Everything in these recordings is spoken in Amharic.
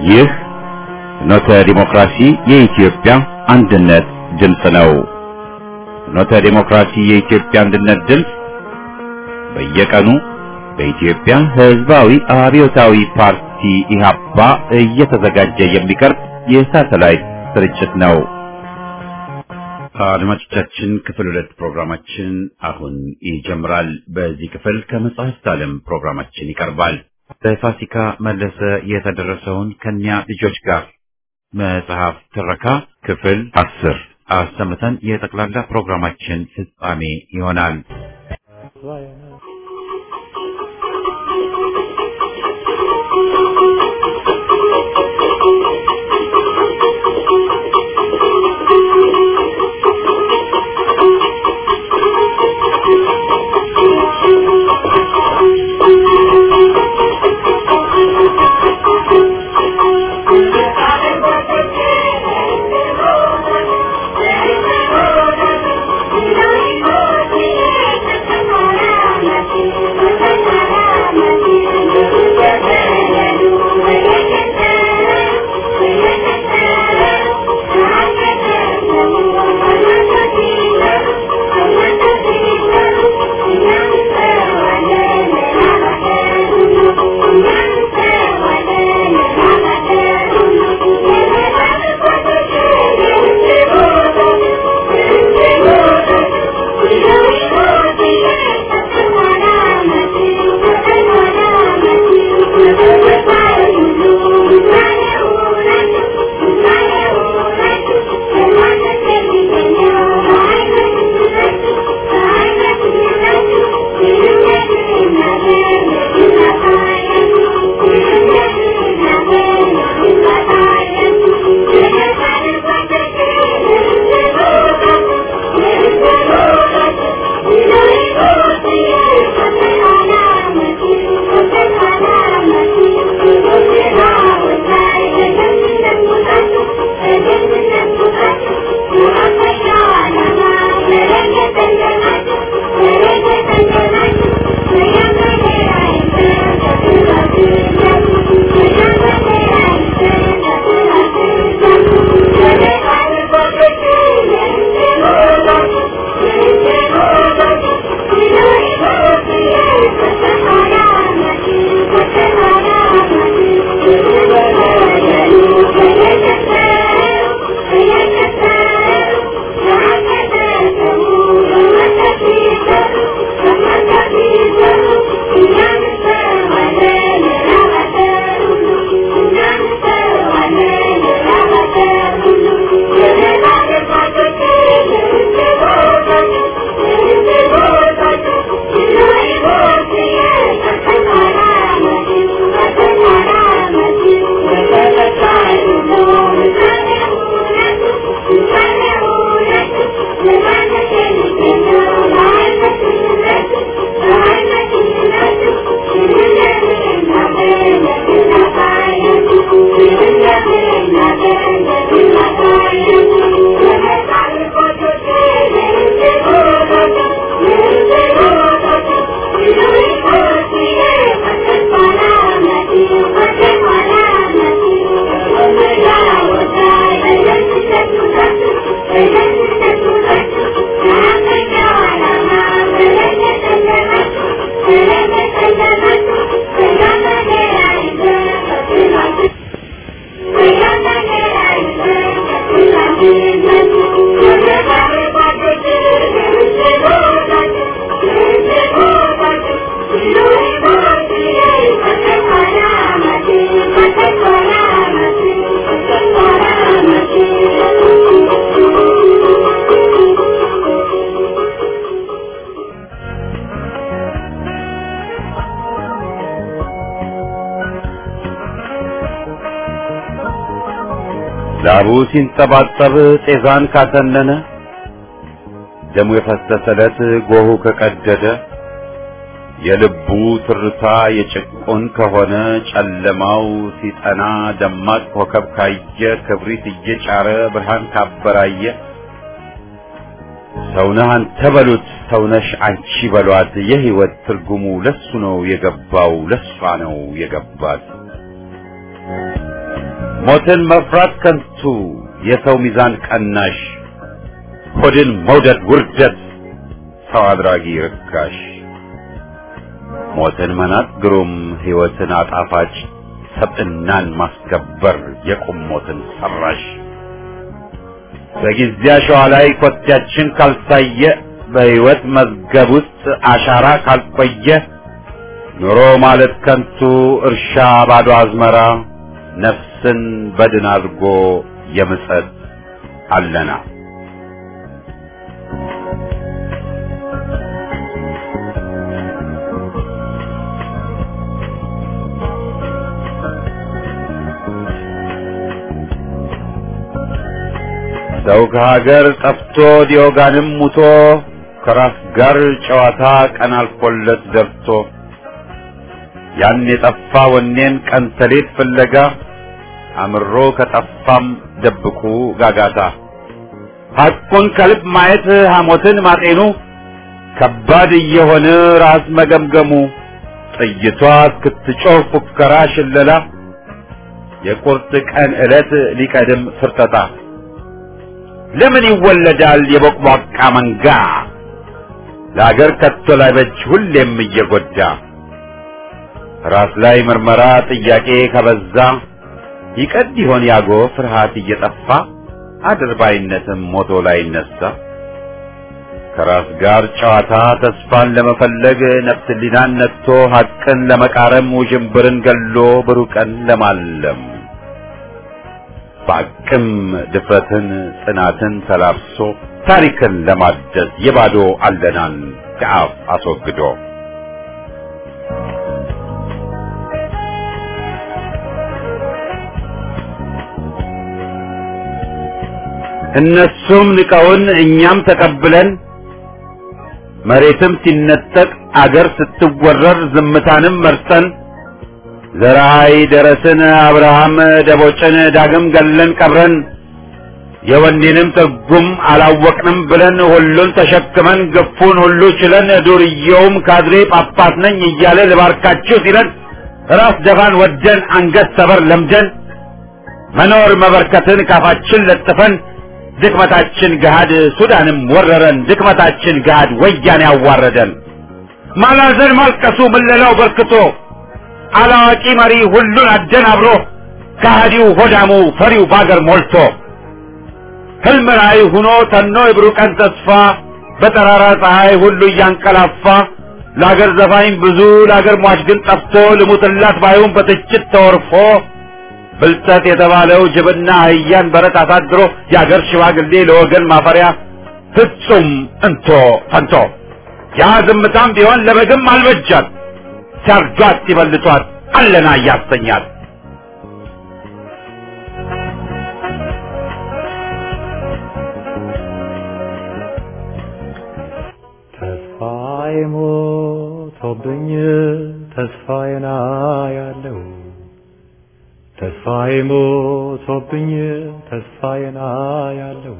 ይህ ፍኖተ ዲሞክራሲ የኢትዮጵያ አንድነት ድምፅ ነው። ፍኖተ ዲሞክራሲ የኢትዮጵያ አንድነት ድምፅ በየቀኑ በኢትዮጵያ ሕዝባዊ አብዮታዊ ፓርቲ ኢህአፓ እየተዘጋጀ የሚቀርብ የሳተላይት ስርጭት ነው። አድማጮቻችን ክፍል ሁለት ፕሮግራማችን አሁን ይጀምራል። በዚህ ክፍል ከመጽሐፍት ዓለም ፕሮግራማችን ይቀርባል። በፋሲካ መለሰ የተደረሰውን ከኛ ልጆች ጋር መጽሐፍ ትረካ ክፍል አስር አሰምተን የጠቅላላ ፕሮግራማችን ፍጻሜ ይሆናል። ላቡ ሲንጠባጠብ ጤዛን ካተነነ ደሙ የፈሰሰለት ጎሁ ከቀደደ የልቡ ትርታ የጭቁን ከሆነ ጨለማው ሲጠና ደማቅ ኮከብ ካየ ክብሪት እየጫረ ብርሃን ካበራየ ሰውነህ አንተ በሉት ሰውነሽ አንቺ በሏት የህይወት ትርጉሙ ለሱ ነው የገባው ለሷ ነው የገባት ሞትን መፍራት ከንቱ የሰው ሚዛን ቀናሽ ሆድን መውደድ ውርደት ሰው አድራጊ ርካሽ ሞትን መናቅ ግሩም ሕይወትን አጣፋጭ ሰብዕናን ማስከበር የቁም ሞትን ሰራሽ በጊዜ አሸዋ ላይ ኮቴያችን ካልታየ በሕይወት መዝገብ ውስጥ አሻራ ካልቆየ ኑሮ ማለት ከንቱ እርሻ ባዶ አዝመራ ነፍስን በድን አድርጎ የምጸት አለና ሰው ከሀገር ጠፍቶ ዲዮጋንም ሙቶ ከራስ ጋር ጨዋታ ቀን አልፎለት ደርቶ ያን የጠፋ ወኔን ቀን ተሌት ፍለጋ አምሮ ከጠፋም ደብቁ ጋጋታ ሐቁን ከልብ ማየት ሐሞትን ማጤኑ ከባድ እየሆነ ራስ መገምገሙ ጥይቷ እስክትጮህ ፉከራ ሽለላ የቁርጥ ቀን ዕለት ሊቀድም ፍርጠጣ ለምን ይወለዳል የቦቅቧቃ መንጋ ለአገር ከቶ ላይ በጅ ሁሌም እየጎዳ ራስ ላይ ምርመራ ጥያቄ ከበዛ ይቀድ ይሆን ያጎ ፍርሃት እየጠፋ አድርባይነትም ሞቶ ላይ ይነሳ ከራስ ጋር ጨዋታ ተስፋን ለመፈለግ ነፍስ ሊናን ነክቶ ሐቅን ለመቃረም ውዥንብርን ገሎ ብሩህ ቀን ለማለም በአቅም ድፍረትን ጽናትን ተላብሶ ታሪክን ለማደስ የባዶ አለናን ከአፍ አስወግዶ እነሱም ንቀውን እኛም ተቀብለን መሬትም ሲነጠቅ አገር ስትወረር ዝምታንም መርጠን ዘራይ ደረስን አብርሃም ደቦጭን ዳግም ገለን ቀብረን የወኔንም ትርጉም አላወቅንም ብለን ሁሉን ተሸክመን ግፉን ሁሉ ችለን ዱርዬውም ካድሬ ጳጳስ ነኝ እያለ ልባርካችሁ ሲለን ራስ ደፋን ወደን አንገት ሰበር ለምደን መኖር መበርከትን ካፋችን ለጥፈን ድክመታችን ገሃድ ሱዳንም ወረረን ድክመታችን ገሃድ ወያኔ ያዋረደን ማላዘን ማልቀሱ ምለላው በርክቶ አላዋቂ መሪ ሁሉን አደናብሮ ከሃዲው ሆዳሙ ፈሪው ባገር ሞልቶ ህልም ራእይ ሁኖ ተኖ የብሩህ ቀን ተስፋ በጠራራ ፀሐይ ሁሉ እያንቀላፋ ለአገር ዘፋኝ ብዙ ለአገር ሟች ግን ጠፍቶ ልሙትላት ባዩን በትችት ተወርፎ ብልጠት የተባለው ጅብና አህያን በረት አሳድሮ የአገር ሽማግሌ ለወገን ማፈሪያ ፍጹም እንቶ ፈንቶ ያ ዝምታም ቢሆን ለበግም አልበጃት ሲያርዷት ሲበልቷት አለና እያሰኛል ተስፋዬ ሞቶብኝ ተስፋዬን አያለው ተስፋዬ ሞቶብኝ ተስፋዬን አያለው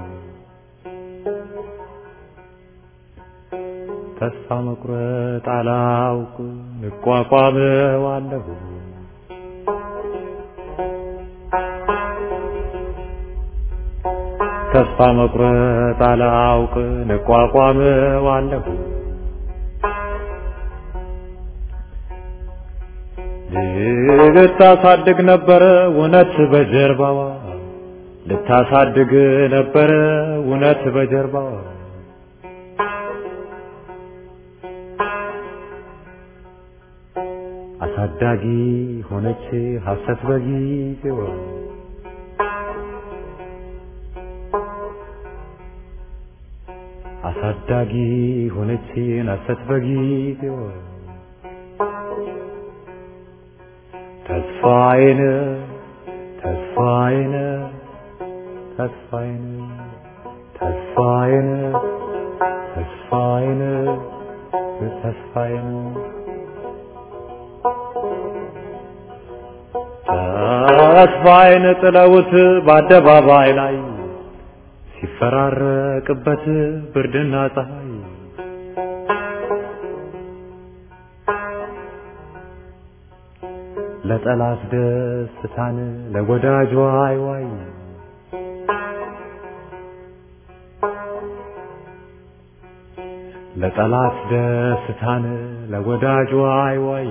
ተስፋ መቁረጥ አላውቅ እቋቋመዋለሁ ተስፋ መቁረጥ አላውቅ እቋቋመዋለሁ ልታሳድግ ነበረ እውነት በጀርባዋ ልታሳድግ ነበረ እውነት በጀርባዋ አሳዳጊ ሆነች ሐሰት በጊዜዋ አሳዳጊ ሆነች ሐሰት በጊዜዋ ተስፋዬን ተስፋዬን ተስፋዬን ተስፋዬን ተስፋዬን ተስፋዬን ተስፋዬን ጥለውት በአደባባይ ላይ ሲፈራረቅበት ብርድና ፀሐይ ለጠላት ደስታን ለወዳጅ ዋይ ዋይ ለጠላት ደስታን ለወዳጅ ዋይ ዋይ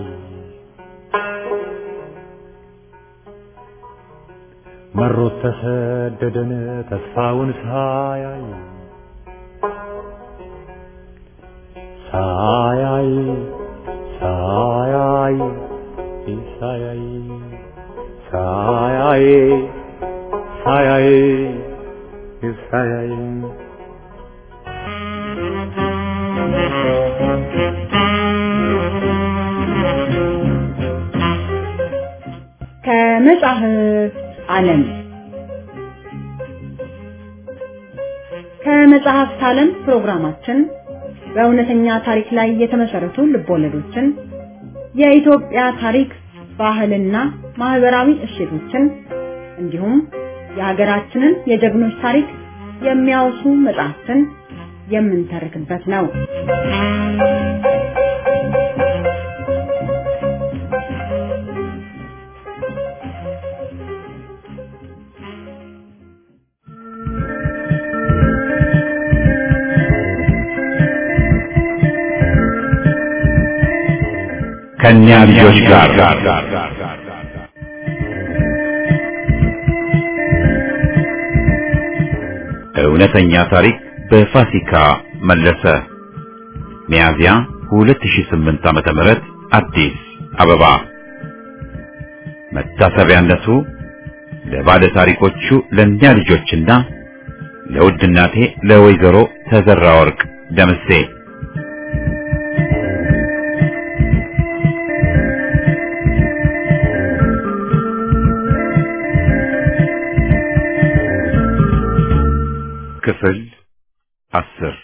መሮት ተሰደደን ተስፋውን ሳያይ ሳያይ ሳያይ ሳያይ ሳያይ ሳያይ ሳያይ ከመጽሐፍ ዓለም ከመጽሐፍት ዓለም ፕሮግራማችን በእውነተኛ ታሪክ ላይ የተመሰረቱ ልቦለዶችን የኢትዮጵያ ታሪክ ባህልና ማህበራዊ እሴቶችን እንዲሁም የሀገራችንን የጀግኖች ታሪክ የሚያወሱ መጽሐፍትን የምንተርክበት ነው። ከእኛ ልጆች ጋር እውነተኛ ታሪክ በፋሲካ መለሰ ሚያዝያ 2008 ዓመተ ምህረት አዲስ አበባ መታሰቢያነቱ ለባለ ታሪኮቹ ለእኛ ልጆችና ለውድ እናቴ ለወይዘሮ ተዘራ ወርቅ ደምሴ ክፍል አስር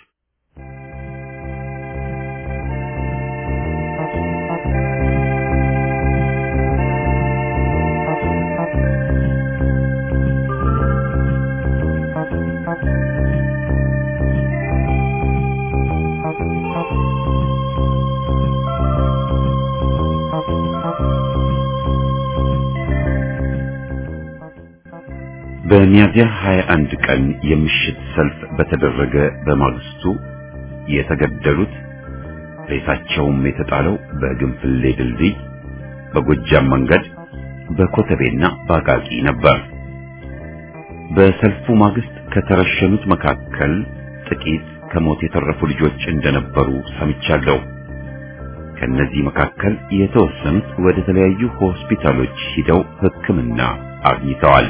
በሚያዝያ 21 ቀን የምሽት ሰልፍ በተደረገ በማግስቱ የተገደሉት ሬሳቸውም የተጣለው በግንፍሌ ድልድይ፣ በጎጃም መንገድ፣ በኮተቤና በአቃቂ ነበር። በሰልፉ ማግስት ከተረሸኑት መካከል ጥቂት ከሞት የተረፉ ልጆች እንደነበሩ ሰምቻለሁ። ከነዚህ መካከል የተወሰኑት ወደ ተለያዩ ሆስፒታሎች ሂደው ሕክምና አግኝተዋል።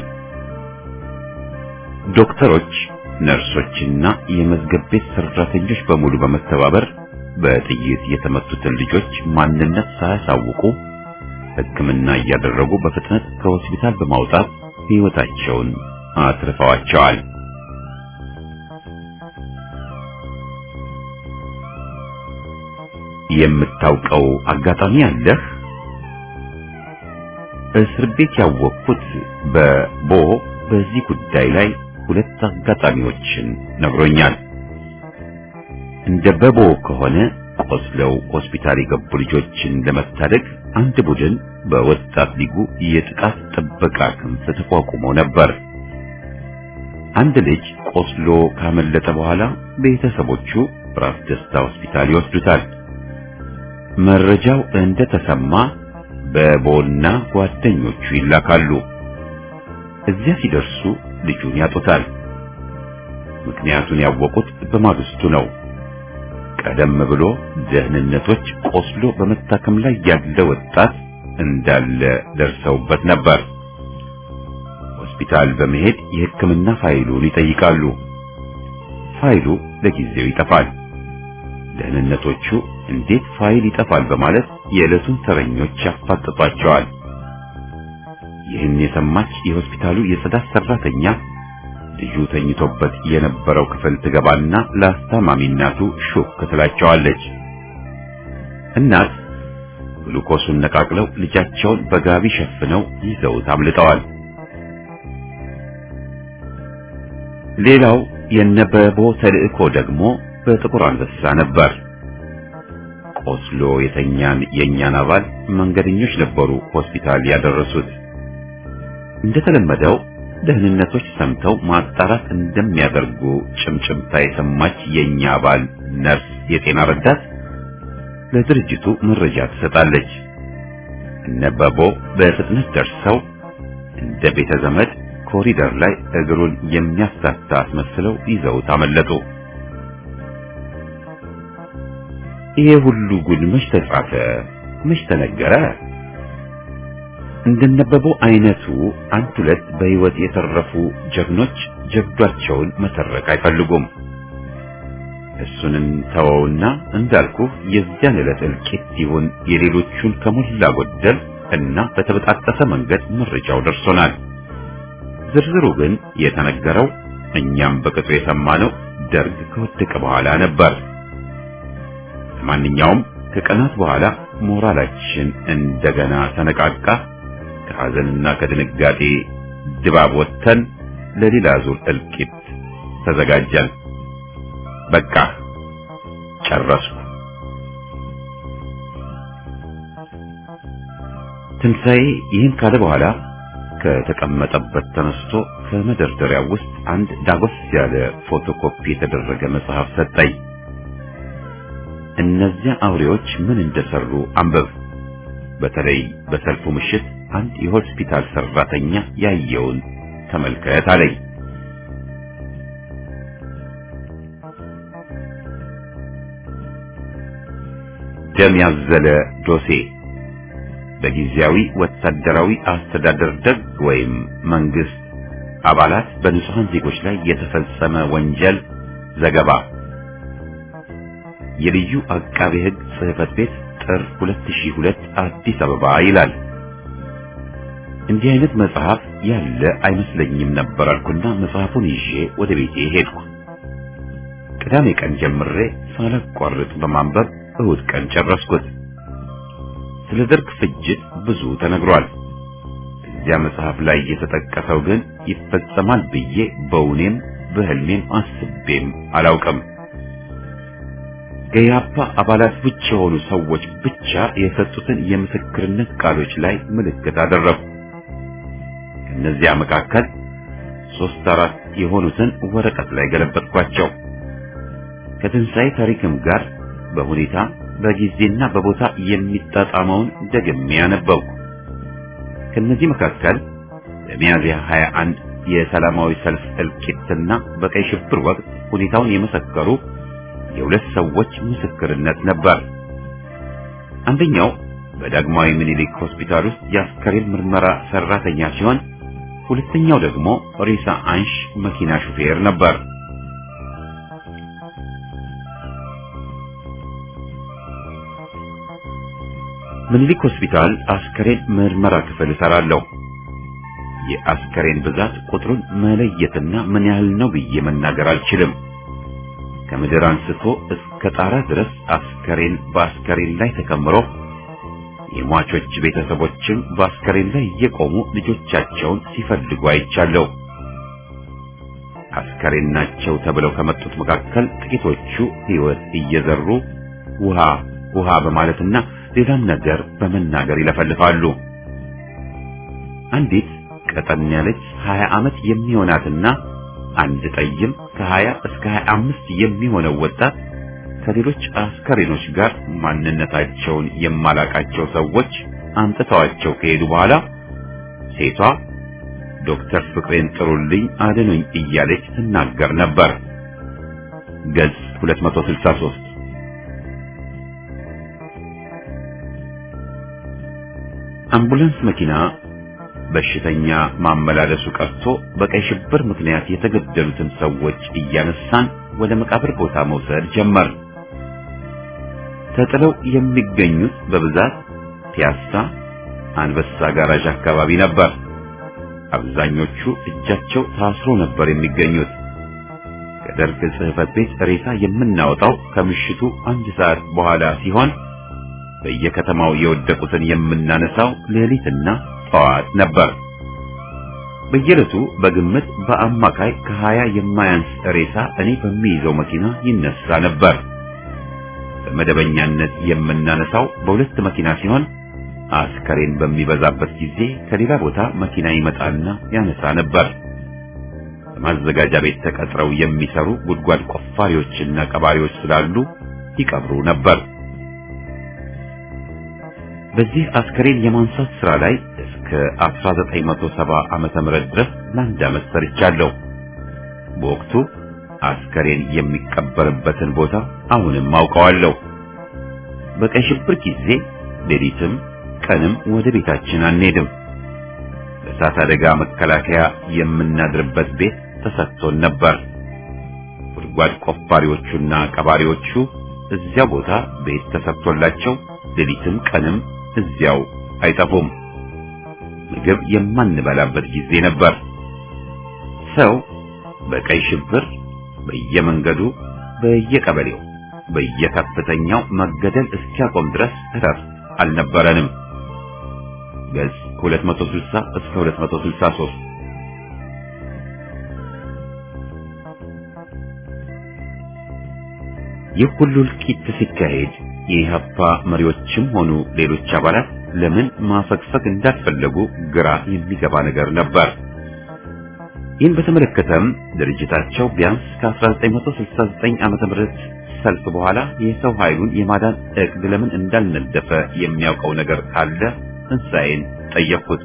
ዶክተሮች፣ ነርሶችና የመዝገብ ቤት ሰራተኞች በሙሉ በመተባበር በጥይት የተመቱትን ልጆች ማንነት ሳያሳውቁ ሕክምና እያደረጉ በፍጥነት ከሆስፒታል በማውጣት ሕይወታቸውን አትርፈዋቸዋል። የምታውቀው አጋጣሚ አለህ? እስር ቤት ያወቅኩት በቦ በዚህ ጉዳይ ላይ ሁለት አጋጣሚዎችን ነግሮኛል። እንደ በቦ ከሆነ ቆስለው ሆስፒታል የገቡ ልጆችን ለመታደግ አንድ ቡድን በወጣት ሊጉ የጥቃት ጥበቃ ክንፍ ተቋቁሞ ነበር። አንድ ልጅ ቆስሎ ካመለጠ በኋላ ቤተሰቦቹ ራስ ደስታ ሆስፒታል ይወስዱታል። መረጃው እንደተሰማ በቦና ጓደኞቹ ይላካሉ። እዚያ ሲደርሱ ልጁን ያጡታል። ምክንያቱን ያወቁት በማግስቱ ነው። ቀደም ብሎ ደህንነቶች ቆስሎ በመታከም ላይ ያለ ወጣት እንዳለ ደርሰውበት ነበር። ሆስፒታል በመሄድ የሕክምና ፋይሉን ይጠይቃሉ። ፋይሉ ለጊዜው ይጠፋል። ደህንነቶቹ እንዴት ፋይል ይጠፋል በማለት የዕለቱን ተረኞች ያፋጥጧቸዋል። ይህን የሰማች የሆስፒታሉ የጽዳት ሰራተኛ ልጁ ተኝቶበት የነበረው ክፍል ትገባና ለአስታማሚ እናቱ ሹክ ትላቸዋለች። እናት ግሉኮሱን ነቃቅለው ልጃቸውን በጋቢ ሸፍነው ይዘውት አምልጠዋል። ሌላው የነበቦ ተልእኮ ደግሞ በጥቁር አንበሳ ነበር። ቆስሎ የተኛን የእኛን አባል መንገደኞች ነበሩ ሆስፒታል ያደረሱት። እንደተለመደው ደህንነቶች ሰምተው ማጣራት እንደሚያደርጉ ጭምጭምታ የሰማች የእኛ አባል ነርስ የጤና ረዳት ለድርጅቱ መረጃ ትሰጣለች። እነበቦ በፍጥነት ደርሰው እንደ ቤተ ዘመድ ኮሪደር ላይ እግሩን የሚያስታታ አስመስለው ይዘውት አመለጡ። ይሄ ሁሉ ጉድ መች ተጻፈ? መች ተነገረ? እንደነበበው አይነቱ አንድ ሁለት በሕይወት የተረፉ ጀግኖች ጀብዷቸውን መተረክ አይፈልጉም። እሱንን ተወውና እንዳልኩ የዚያን ዕለት እልቂት ይሁን የሌሎቹን ከሞላ ጎደል እና በተበጣጠሰ መንገድ መረጃው ደርሶናል። ዝርዝሩ ግን የተነገረው እኛም በቅጡ የሰማነው ደርግ ከወደቀ በኋላ ነበር። ለማንኛውም ከቀናት በኋላ ሞራላችን እንደገና ተነቃቃ። ከሐዘንና ከድንጋጤ ድባብ ወጥተን ለሌላ ዙር እልቂት ተዘጋጀን። በቃ ጨረስኩ። ትንሣኤ ይህን ካለ በኋላ ከተቀመጠበት ተነስቶ ከመደርደሪያው ውስጥ አንድ ዳጎስ ያለ ፎቶኮፒ የተደረገ መጽሐፍ ሰጠኝ። እነዚያ አውሬዎች ምን እንደሰሩ አንብብ። በተለይ በሰልፉ ምሽት አንድ የሆስፒታል ሰራተኛ ያየውን ተመልከት አለኝ። ደም ያዘለ ዶሴ በጊዜያዊ ወታደራዊ አስተዳደር ደግ ወይም መንግስት አባላት በንጹሐን ዜጎች ላይ የተፈጸመ ወንጀል ዘገባ የልዩ አቃቤ ሕግ ጽሕፈት ቤት ጥር 2002 አዲስ አበባ ይላል። እንዲህ አይነት መጽሐፍ ያለ አይመስለኝም ነበር አልኩና መጽሐፉን ይዤ ወደ ቤቴ ሄድኩ። ቅዳሜ ቀን ጀምሬ ሳላቋርጥ በማንበብ እሁድ ቀን ጨረስኩት። ስለ ደርግ ፍጅት ብዙ ተነግሯል። እዚያ መጽሐፍ ላይ የተጠቀሰው ግን ይፈጸማል ብዬ በውኔም በህልሜም አስቤም አላውቅም። ከኢህአፓ አባላት ውጭ የሆኑ ሰዎች ብቻ የሰጡትን የምስክርነት ቃሎች ላይ ምልክት አደረጉ። ከእነዚያ መካከል ሶስት አራት የሆኑትን ወረቀት ላይ ገለበጥኳቸው። ከትንሣኤ ታሪክም ጋር በሁኔታ በጊዜና በቦታ የሚጣጣመውን ደግሜ ያነበብኩ። ከነዚህ መካከል በሚያዝያ 21 የሰላማዊ ሰልፍ እልቂትና በቀይ ሽብር ወቅት ሁኔታውን የመሰከሩ የሁለት ሰዎች ምስክርነት ነበር። አንደኛው በዳግማዊ ምኒልክ ሆስፒታል ውስጥ የአስከሬን ምርመራ ሰራተኛ ሲሆን፣ ሁለተኛው ደግሞ ሬሳ አንሽ መኪና ሹፌር ነበር። ምኒልክ ሆስፒታል አስከሬን ምርመራ ክፍል እሰራለሁ። የአስከሬን ብዛት ቁጥሩን መለየትና ምን ያህል ነው ብዬ መናገር አልችልም። ከምድር አንስቶ እስከ ጣራ ድረስ አስከሬን በአስከሬን ላይ ተከምሮ የሟቾች ቤተሰቦችም በአስከሬን ላይ እየቆሙ ልጆቻቸውን ሲፈልጉ አይቻለሁ። አስከሬን ናቸው ተብለው ከመጡት መካከል ጥቂቶቹ ሕይወት እየዘሩ ውሃ ውሃ በማለትና ሌላም ነገር በመናገር ይለፈልፋሉ። አንዲት ቀጠን ያለች 20 ዓመት የሚሆናትና አንድ ጠይም ከ20 እስከ 25 የሚሆነው ወጣት ከሌሎች አስከሬኖች ጋር ማንነታቸውን የማላቃቸው ሰዎች አምጥተዋቸው ከሄዱ በኋላ ሴቷ ዶክተር ፍቅሬን ጥሩልኝ አድኑኝ እያለች ትናገር ነበር። ገጽ 263 አምቡላንስ መኪና በሽተኛ ማመላለሱ ቀርቶ በቀይ ሽብር ምክንያት የተገደሉትን ሰዎች እያነሳን ወደ መቃብር ቦታ መውሰድ ጀመር። ተጥለው የሚገኙት በብዛት ፒያሳ፣ አንበሳ ጋራዥ አካባቢ ነበር። አብዛኞቹ እጃቸው ታስሮ ነበር የሚገኙት። ከደርግ ጽሕፈት ቤት ሬሳ የምናወጣው ከምሽቱ አንድ ሰዓት በኋላ ሲሆን በየከተማው የወደቁትን የምናነሳው ሌሊትና ጠዋት ነበር። በየዕለቱ በግምት በአማካይ ከሀያ የማያንስ ሬሳ እኔ በሚይዘው መኪና ይነሳ ነበር። በመደበኛነት የምናነሳው በሁለት መኪና ሲሆን አስከሬን በሚበዛበት ጊዜ ከሌላ ቦታ መኪና ይመጣና ያነሳ ነበር። በማዘጋጃ ቤት ተቀጥረው የሚሰሩ ጉድጓድ ቆፋሪዎችና ቀባሪዎች ስላሉ ይቀብሩ ነበር። በዚህ አስከሬን የማንሳት ስራ ላይ እስከ 1970 ዓመተ ምህረት ድረስ ለአንድ ዓመት ሰርቻለሁ። በወቅቱ አስከሬን የሚቀበርበትን ቦታ አሁንም አውቀዋለሁ። በቀይ ሽብር ጊዜ ሌሊትም ቀንም ወደ ቤታችን አንሄድም። በእሳት አደጋ መከላከያ የምናድርበት ቤት ተሰጥቶን ነበር። ጉድጓድ ቆፋሪዎቹና ቀባሪዎቹ እዚያ ቦታ ቤት ተሰጥቶላቸው ሌሊትም ቀንም እዚያው አይጠፉም። ምግብ የማንበላበት ጊዜ ነበር። ሰው በቀይ ሽብር በየመንገዱ በየቀበሌው በየከፍተኛው መገደል እስኪያቆም ድረስ እረፍት አልነበረንም። ገጽ 260 እስከ 263 ይህ ሁሉ እልቂት ሲካሄድ የኢህአፓ መሪዎችም ሆኑ ሌሎች አባላት ለምን ማፈግፈግ እንዳልፈለጉ ግራ የሚገባ ነገር ነበር። ይህን በተመለከተም ድርጅታቸው ቢያንስ ከ1969 ዓመተ ምህረት ሰልፍ በኋላ የሰው ኃይሉን የማዳን እቅድ ለምን እንዳልነደፈ የሚያውቀው ነገር ካለ ትንሣኤን ጠየቅኩት።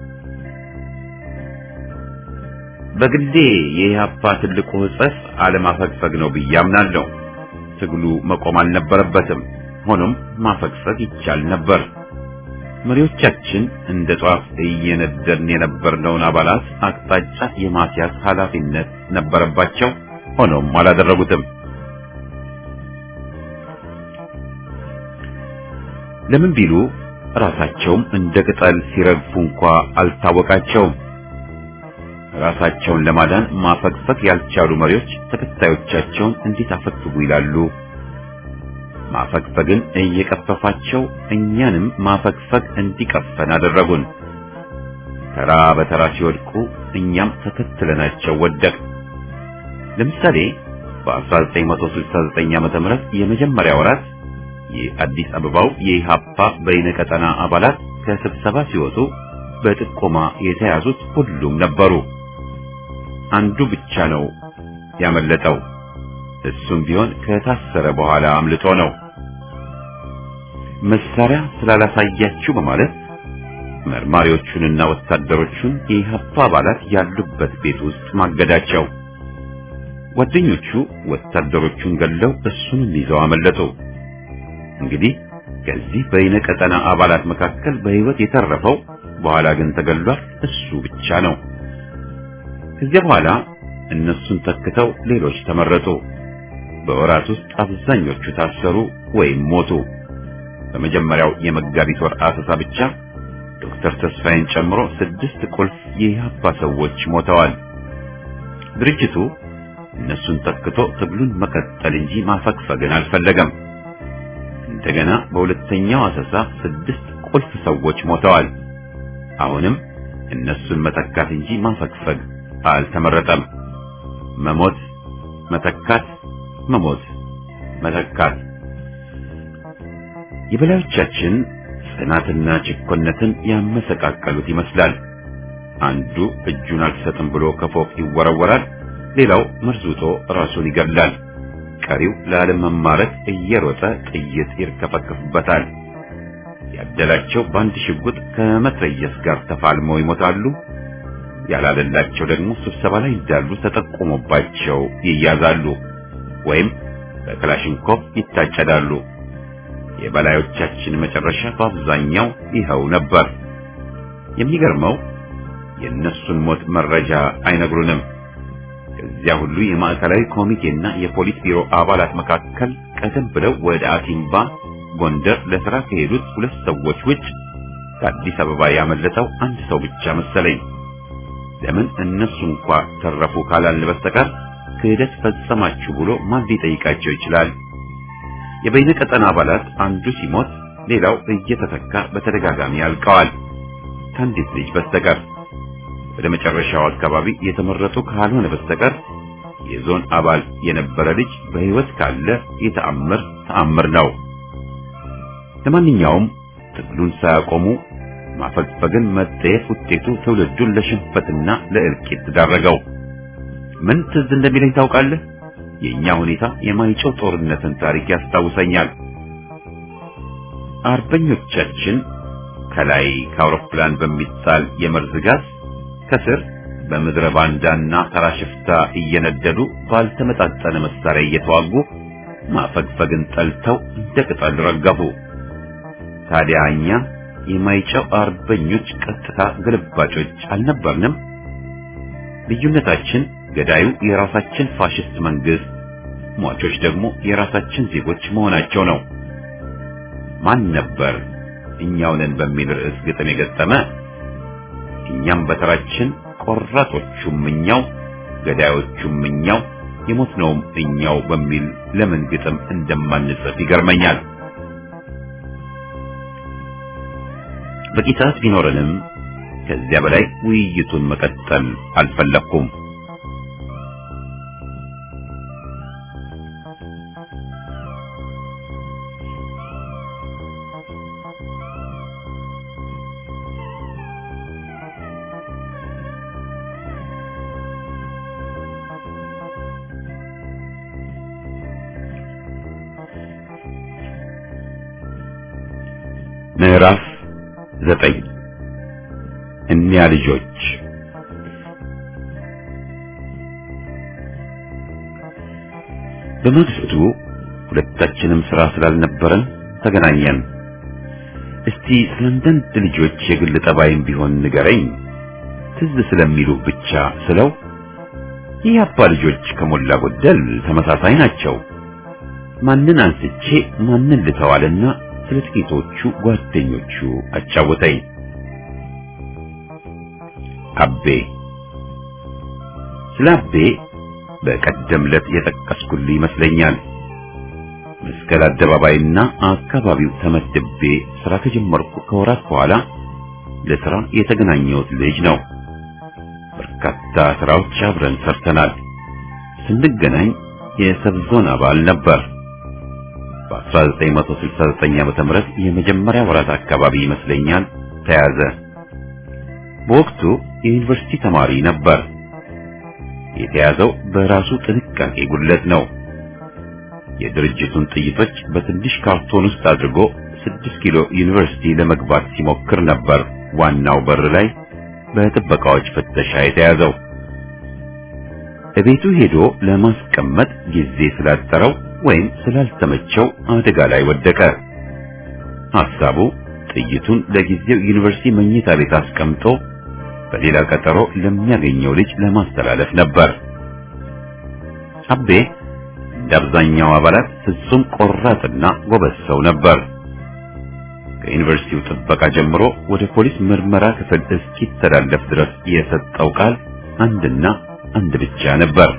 በግሌ የኢህአፓ ትልቁ ሕጸፍ አለማፈግፈግ ነው ብዬ አምናለሁ። ትግሉ መቆም አልነበረበትም። ሆኖም ማፈግፈግ ይቻል ነበር። መሪዎቻችን እንደ ጧፍ እየነደድን የነበርነውን አባላት አቅጣጫ የማስያዝ ኃላፊነት ነበረባቸው። ሆኖም አላደረጉትም። ለምን ቢሉ ራሳቸውም እንደ ቅጠል ሲረግፉ እንኳ አልታወቃቸውም። ራሳቸውን ለማዳን ማፈግፈግ ያልቻሉ መሪዎች ተከታዮቻቸውን እንዴት አፈግፍጉ ይላሉ? ማፈግፈግን እየቀፈፋቸው እኛንም ማፈግፈግ እንዲቀፈን አደረጉን። ተራ በተራ ሲወድቁ እኛም ተከትለናቸው ወደቅ። ለምሳሌ በ1969 ዓመተ ምህረት የመጀመሪያ ወራት የአዲስ አበባው የኢሃፓ በይነቀጠና አባላት ከስብሰባ ሲወጡ በጥቆማ የተያዙት ሁሉም ነበሩ። አንዱ ብቻ ነው ያመለጠው። እሱም ቢሆን ከታሰረ በኋላ አምልጦ ነው። መሳሪያ ስላላሳያችሁ በማለት መርማሪዎቹንና ወታደሮቹን የኢሃፓ አባላት ያሉበት ቤት ውስጥ ማገዳቸው። ጓደኞቹ ወታደሮቹን ገለው እሱንም ይዘው አመለጡ። እንግዲህ ከዚህ በይነ ቀጠና አባላት መካከል በሕይወት የተረፈው በኋላ ግን ተገሏል እሱ ብቻ ነው። ከዚያ በኋላ እነሱን ተክተው ሌሎች ተመረጡ። በወራት ውስጥ አብዛኞቹ ታሰሩ ወይም ሞቱ። በመጀመሪያው የመጋቢት ወር አሰሳ ብቻ ዶክተር ተስፋዬን ጨምሮ ስድስት ቁልፍ የኢህአፓ ሰዎች ሞተዋል። ድርጅቱ እነሱን ተክቶ ትግሉን መቀጠል እንጂ ማፈግፈግን አልፈለገም። እንደገና በሁለተኛው አሰሳ ስድስት ቁልፍ ሰዎች ሞተዋል። አሁንም እነሱን መተካት እንጂ ማፈግፈግ አልተመረጠም። መሞት፣ መተካት፣ መሞት፣ መተካት። የበላዮቻችን ጽናትና ጭኮነትን ያመሰቃቀሉት ይመስላል። አንዱ እጁን አልሰጥም ብሎ ከፎቅ ይወረወራል፣ ሌላው መርዙቶ ራሱን ይገድላል። ቀሪው ላለመማረክ እየሮጠ ጥይት ይርከፈከፍበታል። ያደላቸው በአንድ ሽጉጥ ከመትረየስ ጋር ተፋልመው ይሞታሉ። ያላለላቸው ደግሞ ስብሰባ ላይ እንዳሉ ተጠቁሞባቸው ይያዛሉ ወይም በክላሽንኮቭ ይታጨዳሉ። የበላዮቻችን መጨረሻ በአብዛኛው ይኸው ነበር። የሚገርመው የእነሱን ሞት መረጃ አይነግሩንም። ከዚያ ሁሉ የማዕከላዊ ኮሚቴና የፖሊስ ቢሮ አባላት መካከል ቀደም ብለው ወደ አሲምባ ጎንደር ለሥራ ከሄዱት ሁለት ሰዎች ውጭ ከአዲስ አበባ ያመለጠው አንድ ሰው ብቻ መሰለኝ። ለምን እነሱ እንኳ ተረፉ ካላልን በስተቀር ክህደት ፈጸማችሁ ብሎ ማን ሊጠይቃቸው ይችላል? የበይነ ቀጠና አባላት አንዱ ሲሞት ሌላው እየተተካ በተደጋጋሚ ያልቀዋል፣ ከአንዲት ልጅ በስተቀር። ወደ መጨረሻው አካባቢ የተመረጡ ካልሆነ በስተቀር የዞን አባል የነበረ ልጅ በሕይወት ካለ የተአምር ተአምር ነው። ለማንኛውም ትግሉን ሳያቆሙ ማፈግፈግን መጠየፍ ውጤቱ ትውልዱን ለሽንፈትና ለእልቂት ዳረገው። ምን ትዝ እንደሚለኝ ታውቃለህ? የኛ ሁኔታ የማይጨው ጦርነትን ታሪክ ያስታውሰኛል። አርበኞቻችን ከላይ ከአውሮፕላን በሚጣል የመርዝ ጋዝ ከስር በምድረ ባንዳና ተራ ሽፍታ እየነደዱ ባልተመጣጠነ መሳሪያ እየተዋጉ ማፈግፈግን ጠልተው እንደ ቅጠል ረገፉ። ታዲያ እኛ የማይጨው አርበኞች ቀጥታ ግልባጮች አልነበርንም? ልዩነታችን ገዳዩ የራሳችን ፋሽስት መንግስት፣ ሟቾች ደግሞ የራሳችን ዜጎች መሆናቸው ነው። ማን ነበር እኛው ነን በሚል ርዕስ ግጥም የገጠመ? እኛም በተራችን ቆራጦቹም እኛው፣ ገዳዮቹም እኛው፣ የሞትነውም እኛው በሚል ለምን ግጥም እንደማንጽፍ ይገርመኛል። በቂ ሰዓት ቢኖረንም ከዚያ በላይ ውይይቱን መቀጠል አልፈለኩም። ምዕራፍ ዘጠኝ እኒያ ልጆች በማግስቱ ሁለታችንም ስራ ስላልነበረን ተገናኘን። እስቲ ስለ አንዳንድ ልጆች የግል ጠባይም ቢሆን ንገረኝ ትዝ ስለሚሉ ብቻ ስለው ይህ አባ ልጆች ከሞላ ጎደል ተመሳሳይ ናቸው። ማንን አንስቼ ማንን ልተዋልና ስለ ጥቂቶቹ ጓደኞቹ አጫወተኝ። አቤ ስለ አቤ በቀደም ዕለት የጠቀስኩልህ ይመስለኛል። መስቀል አደባባይና አካባቢው ተመድቤ ስራ ከጀመርኩ ከወራት በኋላ ለስራ የተገናኘሁት ልጅ ነው። በርካታ ስራዎች አብረን ሰርተናል። ስንገናኝ የሰብዞን አባል ነበር። በ1969 ዓመተ ምህረት የመጀመሪያ ወራት አካባቢ ይመስለኛል ተያዘ። በወቅቱ የዩኒቨርሲቲ ተማሪ ነበር። የተያዘው በራሱ ጥንቃቄ ጉድለት ነው። የድርጅቱን ጥይቶች በትንሽ ካርቶን ውስጥ አድርጎ ስድስት ኪሎ ዩኒቨርሲቲ ለመግባት ሲሞክር ነበር ዋናው በር ላይ በጥበቃዎች ፍተሻ የተያዘው። እቤቱ ሄዶ ለማስቀመጥ ጊዜ ስላጠረው ወይም ስላልተመቸው አደጋ ላይ ወደቀ። ሐሳቡ ጥይቱን ለጊዜው ዩኒቨርሲቲ መኝታ ቤት አስቀምጦ በሌላ ቀጠሮ ለሚያገኘው ልጅ ለማስተላለፍ ነበር። አቤ እንደ አብዛኛው አባላት ፍጹም ቆራጥና ጎበዝ ሰው ነበር። ከዩኒቨርሲቲው ጥበቃ ጀምሮ ወደ ፖሊስ ምርመራ ክፍል እስኪተላለፍ ድረስ የሰጠው ቃል አንድና አንድ ብቻ ነበር።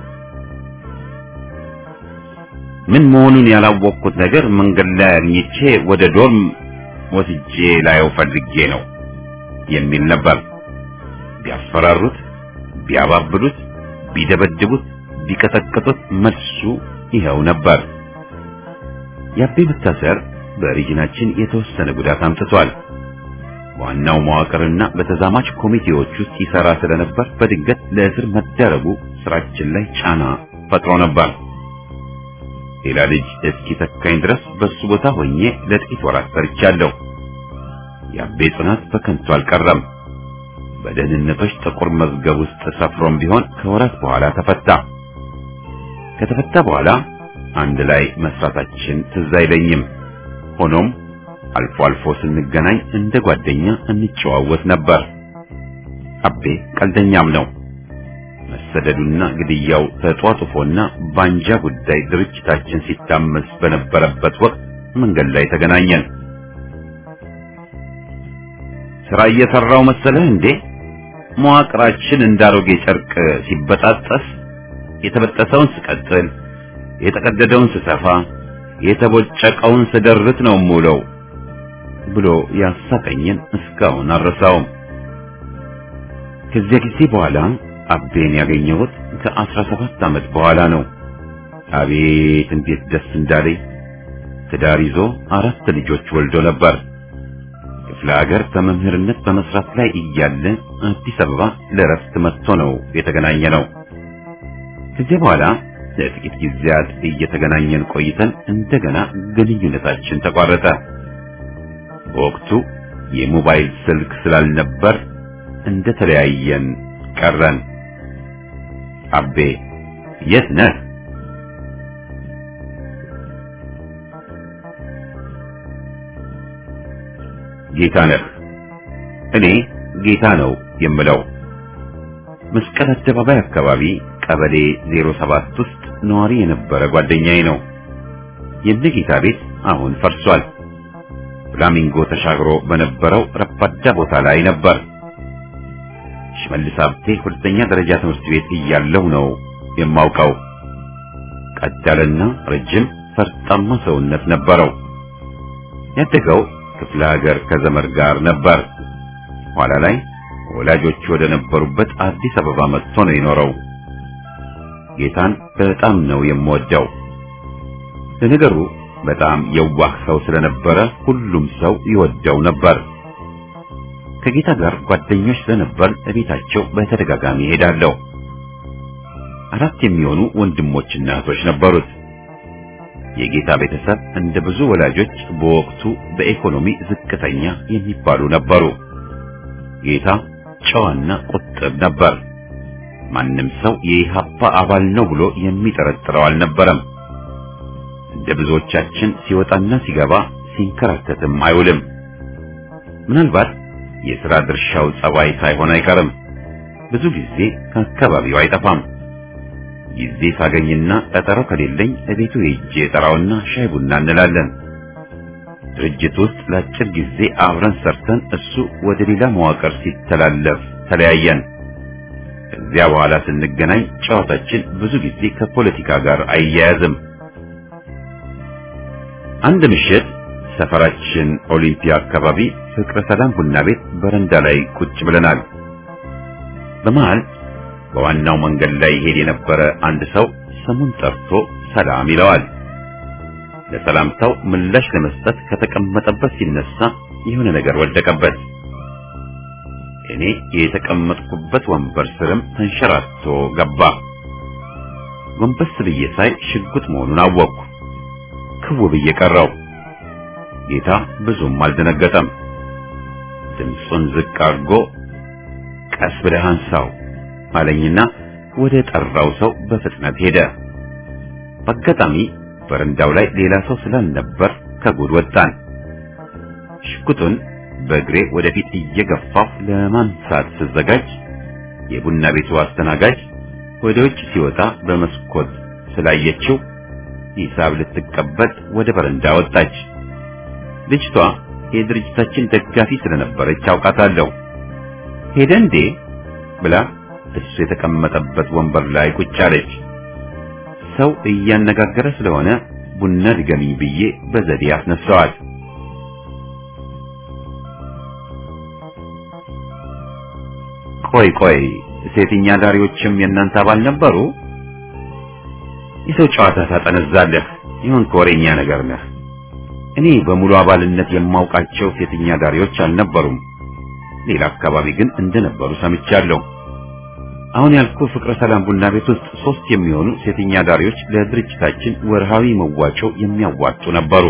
ምን መሆኑን ያላወቅኩት ነገር መንገድ ላይ አግኝቼ ወደ ዶርም ወስጄ ላየው ፈልጌ ነው የሚል ነበር። ቢያፈራሩት፣ ቢያባብሉት፣ ቢደበድቡት፣ ቢቀጠቅጡት መልሱ ይኸው ነበር። የአቤ መታሰር በሪጅናችን የተወሰነ ጉዳት አምጥቷል። ዋናው መዋቅርና በተዛማች ኮሚቴዎች ውስጥ ይሰራ ስለነበር በድንገት ለእስር መደረጉ ስራችን ላይ ጫና ፈጥሮ ነበር። ሌላ ልጅ እስኪ ተካኝ ድረስ በሱ ቦታ ሆኜ ለጥቂት ወራት ሰርቻለሁ። የአቤ ጽናት በከንቱ አልቀረም። በደህንነቶች ጥቁር መዝገብ ውስጥ ሰፍሮም ቢሆን ከወራት በኋላ ተፈታ። ከተፈታ በኋላ አንድ ላይ መስራታችን ትዝ አይለኝም። ሆኖም አልፎ አልፎ ስንገናኝ እንደ ጓደኛ እንጨዋወት ነበር። አቤ ቀልደኛም ነው። መሰደዱና ግድያው ተጧጡፎና ባንጃ ጉዳይ ድርጅታችን ሲታመስ በነበረበት ወቅት መንገድ ላይ ተገናኘን። ስራ እየሰራው መሰለህ እንዴ? መዋቅራችን እንዳሮጌ ጨርቅ ሲበጣጠስ የተበጠሰውን ስቀጥል፣ የተቀደደውን ስሰፋ፣ የተቦጨቀውን ስደርት ነው የምውለው ብሎ ያሳቀኝን እስካሁን አልረሳውም። ከዚያ ጊዜ በኋላ አቤን ያገኘሁት ከአስራ ሰባት ዓመት በኋላ ነው። አቤት እንዴት ደስ እንዳለኝ! ትዳር ይዞ አራት ልጆች ወልዶ ነበር። ክፍለ ሀገር በመምህርነት በመስራት ላይ እያለ አዲስ አበባ ለረፍት መጥቶ ነው የተገናኘ ነው። ከዚህ በኋላ ለጥቂት ጊዜያት እየተገናኘን ቆይተን እንደገና ግንኙነታችን ተቋረጠ። በወቅቱ የሞባይል ስልክ ስላልነበር እንደተለያየን ቀረን። አቤ የት ነህ? ጌታ ነህ። እኔ ጌታ ነው የምለው። መስቀል አደባባይ አካባቢ ቀበሌ 07 ውስጥ ነዋሪ የነበረ ጓደኛዬ ነው። የነጌታ ቤት አሁን ፈርሷል። ፍላሚንጎ ተሻግሮ በነበረው ረባዳ ቦታ ላይ ነበር። ሽመልስ ሀብቴ ሁለተኛ ደረጃ ትምህርት ቤት እያለሁ ነው የማውቀው። ቀጥ ያለና ረጅም ፈርጣማ ሰውነት ነበረው። ያደገው ክፍለ ሀገር ከዘመድ ጋር ነበር። ኋላ ላይ ወላጆቹ ወደ ነበሩበት አዲስ አበባ መጥቶ ነው የኖረው። ጌታን በጣም ነው የምወደው። ለነገሩ በጣም የዋህ ሰው ስለነበረ ሁሉም ሰው ይወደው ነበር። ከጌታ ጋር ጓደኞች ስለነበር እቤታቸው በተደጋጋሚ ሄዳለሁ። አራት የሚሆኑ ወንድሞችና እህቶች ነበሩት። የጌታ ቤተሰብ እንደ ብዙ ወላጆች በወቅቱ በኢኮኖሚ ዝቅተኛ የሚባሉ ነበሩ። ጌታ ጨዋና ቁጥብ ነበር። ማንም ሰው የኢሃፓ አባል ነው ብሎ የሚጠረጥረው አልነበረም። እንደ ብዙዎቻችን ሲወጣና ሲገባ ሲንከራተትም አይውልም። ምናልባት የሥራ ድርሻው ጸባይ ሳይሆን አይቀርም። ብዙ ጊዜ ከአካባቢው አይጠፋም። ጊዜ ሳገኝና ቀጠሮ ከሌለኝ እቤቱ ሄጄ ጠራውና ሻይ ቡና እንላለን። ድርጅት ውስጥ ለአጭር ጊዜ አብረን ሰርተን እሱ ወደ ሌላ መዋቅር ሲተላለፍ ተለያየን። ከዚያ በኋላ ስንገናኝ ጨዋታችን ብዙ ጊዜ ከፖለቲካ ጋር አይያያዝም። አንድ ምሽት ሰፈራችን ኦሊምፒያ አካባቢ ፍቅረ ሰላም ቡና ቤት በረንዳ ላይ ቁጭ ብለናል። በመሃል በዋናው መንገድ ላይ ይሄድ የነበረ አንድ ሰው ስሙን ጠርቶ ሰላም ይለዋል። ለሰላምታው ምላሽ ለመስጠት ከተቀመጠበት ሲነሳ የሆነ ነገር ወደቀበት። እኔ የተቀመጥኩበት ወንበር ስርም ተንሸራቶ ገባ። ጎንበስ ብዬ ሳይ ሽጉጥ መሆኑን አወቅኩ። ክው ብዬ ቀረው። ጌታ ብዙም አልደነገጠም። ድምፁን ዝቅ አድርጎ ቀስ ብለህ አንሳው አለኝና ወደ ጠራው ሰው በፍጥነት ሄደ። በአጋጣሚ በረንዳው ላይ ሌላ ሰው ስላልነበር ከጉድ ወጣን። ሽጉጡን በእግሬ ወደፊት እየገፋሁ ለማንሳት ስዘጋጅ የቡና ቤቱ አስተናጋጅ ወደ ውጭ ሲወጣ በመስኮት ስላየችው ሂሳብ ልትቀበል ወደ በረንዳ ወጣች። ልጅቷ የድርጅታችን ደጋፊ ስለነበረች አውቃታለሁ። ሄደ እንዴ ብላ እሱ የተቀመጠበት ወንበር ላይ ቁጭ አለች። ሰው እያነጋገረ ስለሆነ ቡና ድገሚኝ ብዬ በዘዴ አስነሳዋል። ቆይ ቆይ ሴትኛ ዳሪዎችም የእናንተ አባል ነበሩ? የሰው ጨዋታ ታጠነዛለህ። ይሁን ከወሬኛ ነገር ነህ። እኔ በሙሉ አባልነት የማውቃቸው ሴትኛ ዳሪዎች አልነበሩም። ሌላ አካባቢ ግን እንደነበሩ ሰምቻለሁ። አሁን ያልኩ ፍቅረ ሰላም ቡና ቤት ውስጥ ሶስት የሚሆኑ ሴተኛ ዳሪዎች ለድርጅታችን ወርሃዊ መዋጮ የሚያዋጡ ነበሩ።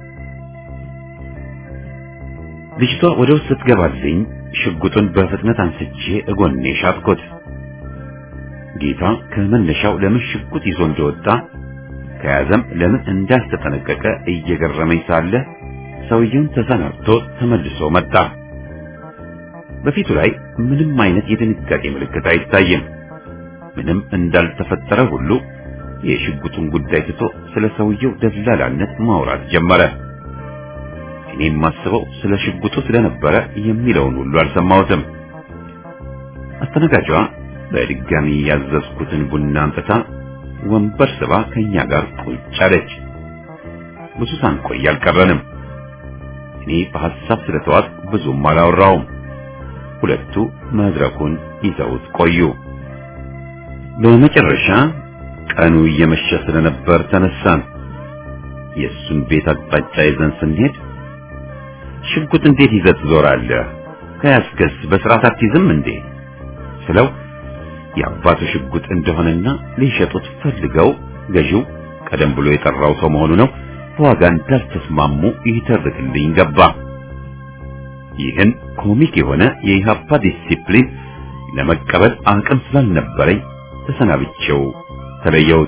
ልጅቷ ወደ ውስጥ ስትገባልኝ ሽጉጡን በፍጥነት አንስቼ እጎኔ ሻጥኩት። ጌታ ከመነሻው ለምን ሽጉጥ ይዞ እንደወጣ ከያዘም ለምን እንዳልተጠነቀቀ እየገረመኝ ሳለ ሰውየውን ተሰናብቶ ተመልሶ መጣ። በፊቱ ላይ ምንም አይነት የድንጋጤ ምልክት አይታይም። ምንም እንዳልተፈጠረ ሁሉ የሽጉጡን ጉዳይ ትቶ ስለ ሰውየው ደላላነት ማውራት ጀመረ። እኔ የማስበው ስለ ሽጉጡ ስለነበረ የሚለውን ሁሉ አልሰማሁትም። አስተናጋጇ በድጋሚ ያዘዝኩትን ቡና አምጥታ ወንበር ስባ ከኛ ጋር ቁጭ አለች። ብዙ ሳንቆይ አልቀረንም። እኔ በሐሳብ ስለተዋጥ ብዙም አላወራውም። ሁለቱ መድረኩን ይዘውት ቆዩ። በመጨረሻ ቀኑ እየመሸ ስለነበር ተነሳን። የእሱን ቤት አቅጣጫ ይዘን ስንሄድ ሽጉጥ እንዴት ይዘህ ትዞራለህ? ከያዝከስ በስርዓት አትይዝም እንዴ? ስለው የአባቱ ሽጉጥ እንደሆነና ሊሸጡት ፈልገው ገዢው ቀደም ብሎ የጠራው ሰው መሆኑ ነው በዋጋ እንዳልተስማሙ ይተርክልኝ ገባ። ይህን ኮሚክ የሆነ የኢህአፓ ዲሲፕሊን ለመቀበል አቅም ስላልነበረኝ ተሰናብቼው ተለየሁት።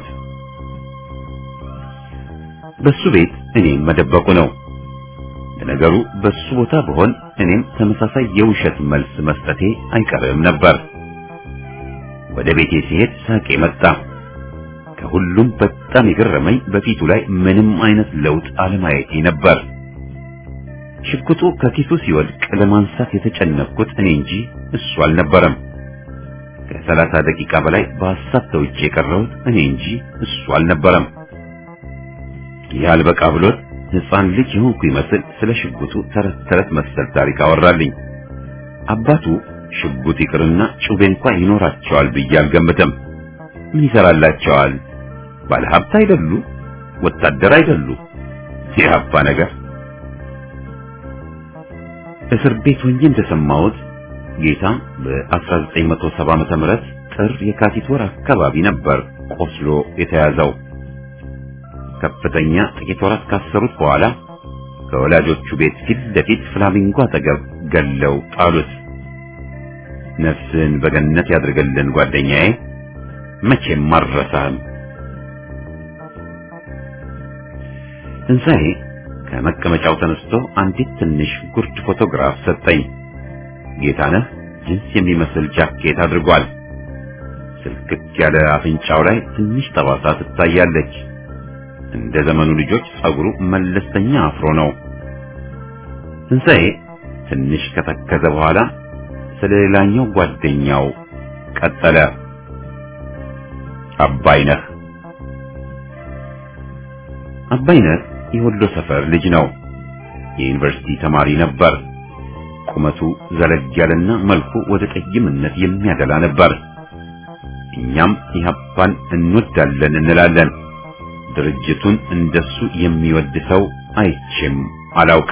በሱ ቤት እኔም መደበቁ ነው። ለነገሩ በሱ ቦታ ብሆን እኔም ተመሳሳይ የውሸት መልስ መስጠቴ አይቀርም ነበር። ወደ ቤቴ ሲሄድ ሳቄ መጣ። ከሁሉም በጣም የገረመኝ በፊቱ ላይ ምንም አይነት ለውጥ አለማየቴ ነበር። ሽጉጡ ከኪሱ ሲወድቅ ለማንሳት የተጨነቅኩት እኔ እንጂ እሱ አልነበረም። ከሰላሳ ደቂቃ በላይ በሐሳብ ተውጬ የቀረሁት እኔ እንጂ እሱ አልነበረም። ይህ አልበቃ ብሎት ሕፃን ልጅ የሆንኩ ይመስል ስለ ሽጉጡ ተረት ተረት መሰል ታሪክ አወራልኝ። አባቱ ሽጉጥ ይቅርና ጩቤ እንኳ ይኖራቸዋል ብዬ አልገምትም። ምን ይሰራላቸዋል? ባለሀብት አይደሉ? ወታደር አይደሉ? የአባ ነገር እስር ቤት ሆኜ እንደሰማሁት ጌታ በ1970 ዓመተ ምህረት ጥር የካቲት ወር አካባቢ ነበር ቆስሎ የተያዘው። ከፍተኛ ጥቂት ወራት ካሰሩት በኋላ ከወላጆቹ ቤት ፊት ለፊት ፍላሚንጎ አጠገብ ገለው ጣሉት። ነፍስን በገነት ያድርገልን ጓደኛዬ፣ መቼም አልረሳህም። ትንሣኤ ከመቀመጫው ተነስቶ አንዲት ትንሽ ጉርድ ፎቶግራፍ ሰጠኝ። ጌታነህ ጅንስ የሚመስል ጃኬት አድርጓል። ስልክክ ያለ አፍንጫው ላይ ትንሽ ጠባሳ ትታያለች። እንደ ዘመኑ ልጆች ጸጉሩ መለስተኛ አፍሮ ነው። ትንሣኤ ትንሽ ከተከዘ በኋላ ስለ ሌላኛው ጓደኛው ቀጠለ። አባይነህ አባይነህ የወሎ ሰፈር ልጅ ነው። የዩኒቨርሲቲ ተማሪ ነበር። ቁመቱ ዘለግ ያለና መልኩ ወደ ጠይምነት የሚያደላ ነበር። እኛም ኢህአፓን እንወዳለን እንላለን። ድርጅቱን እንደሱ የሚወድ ሰው አይቼም አላውቅ።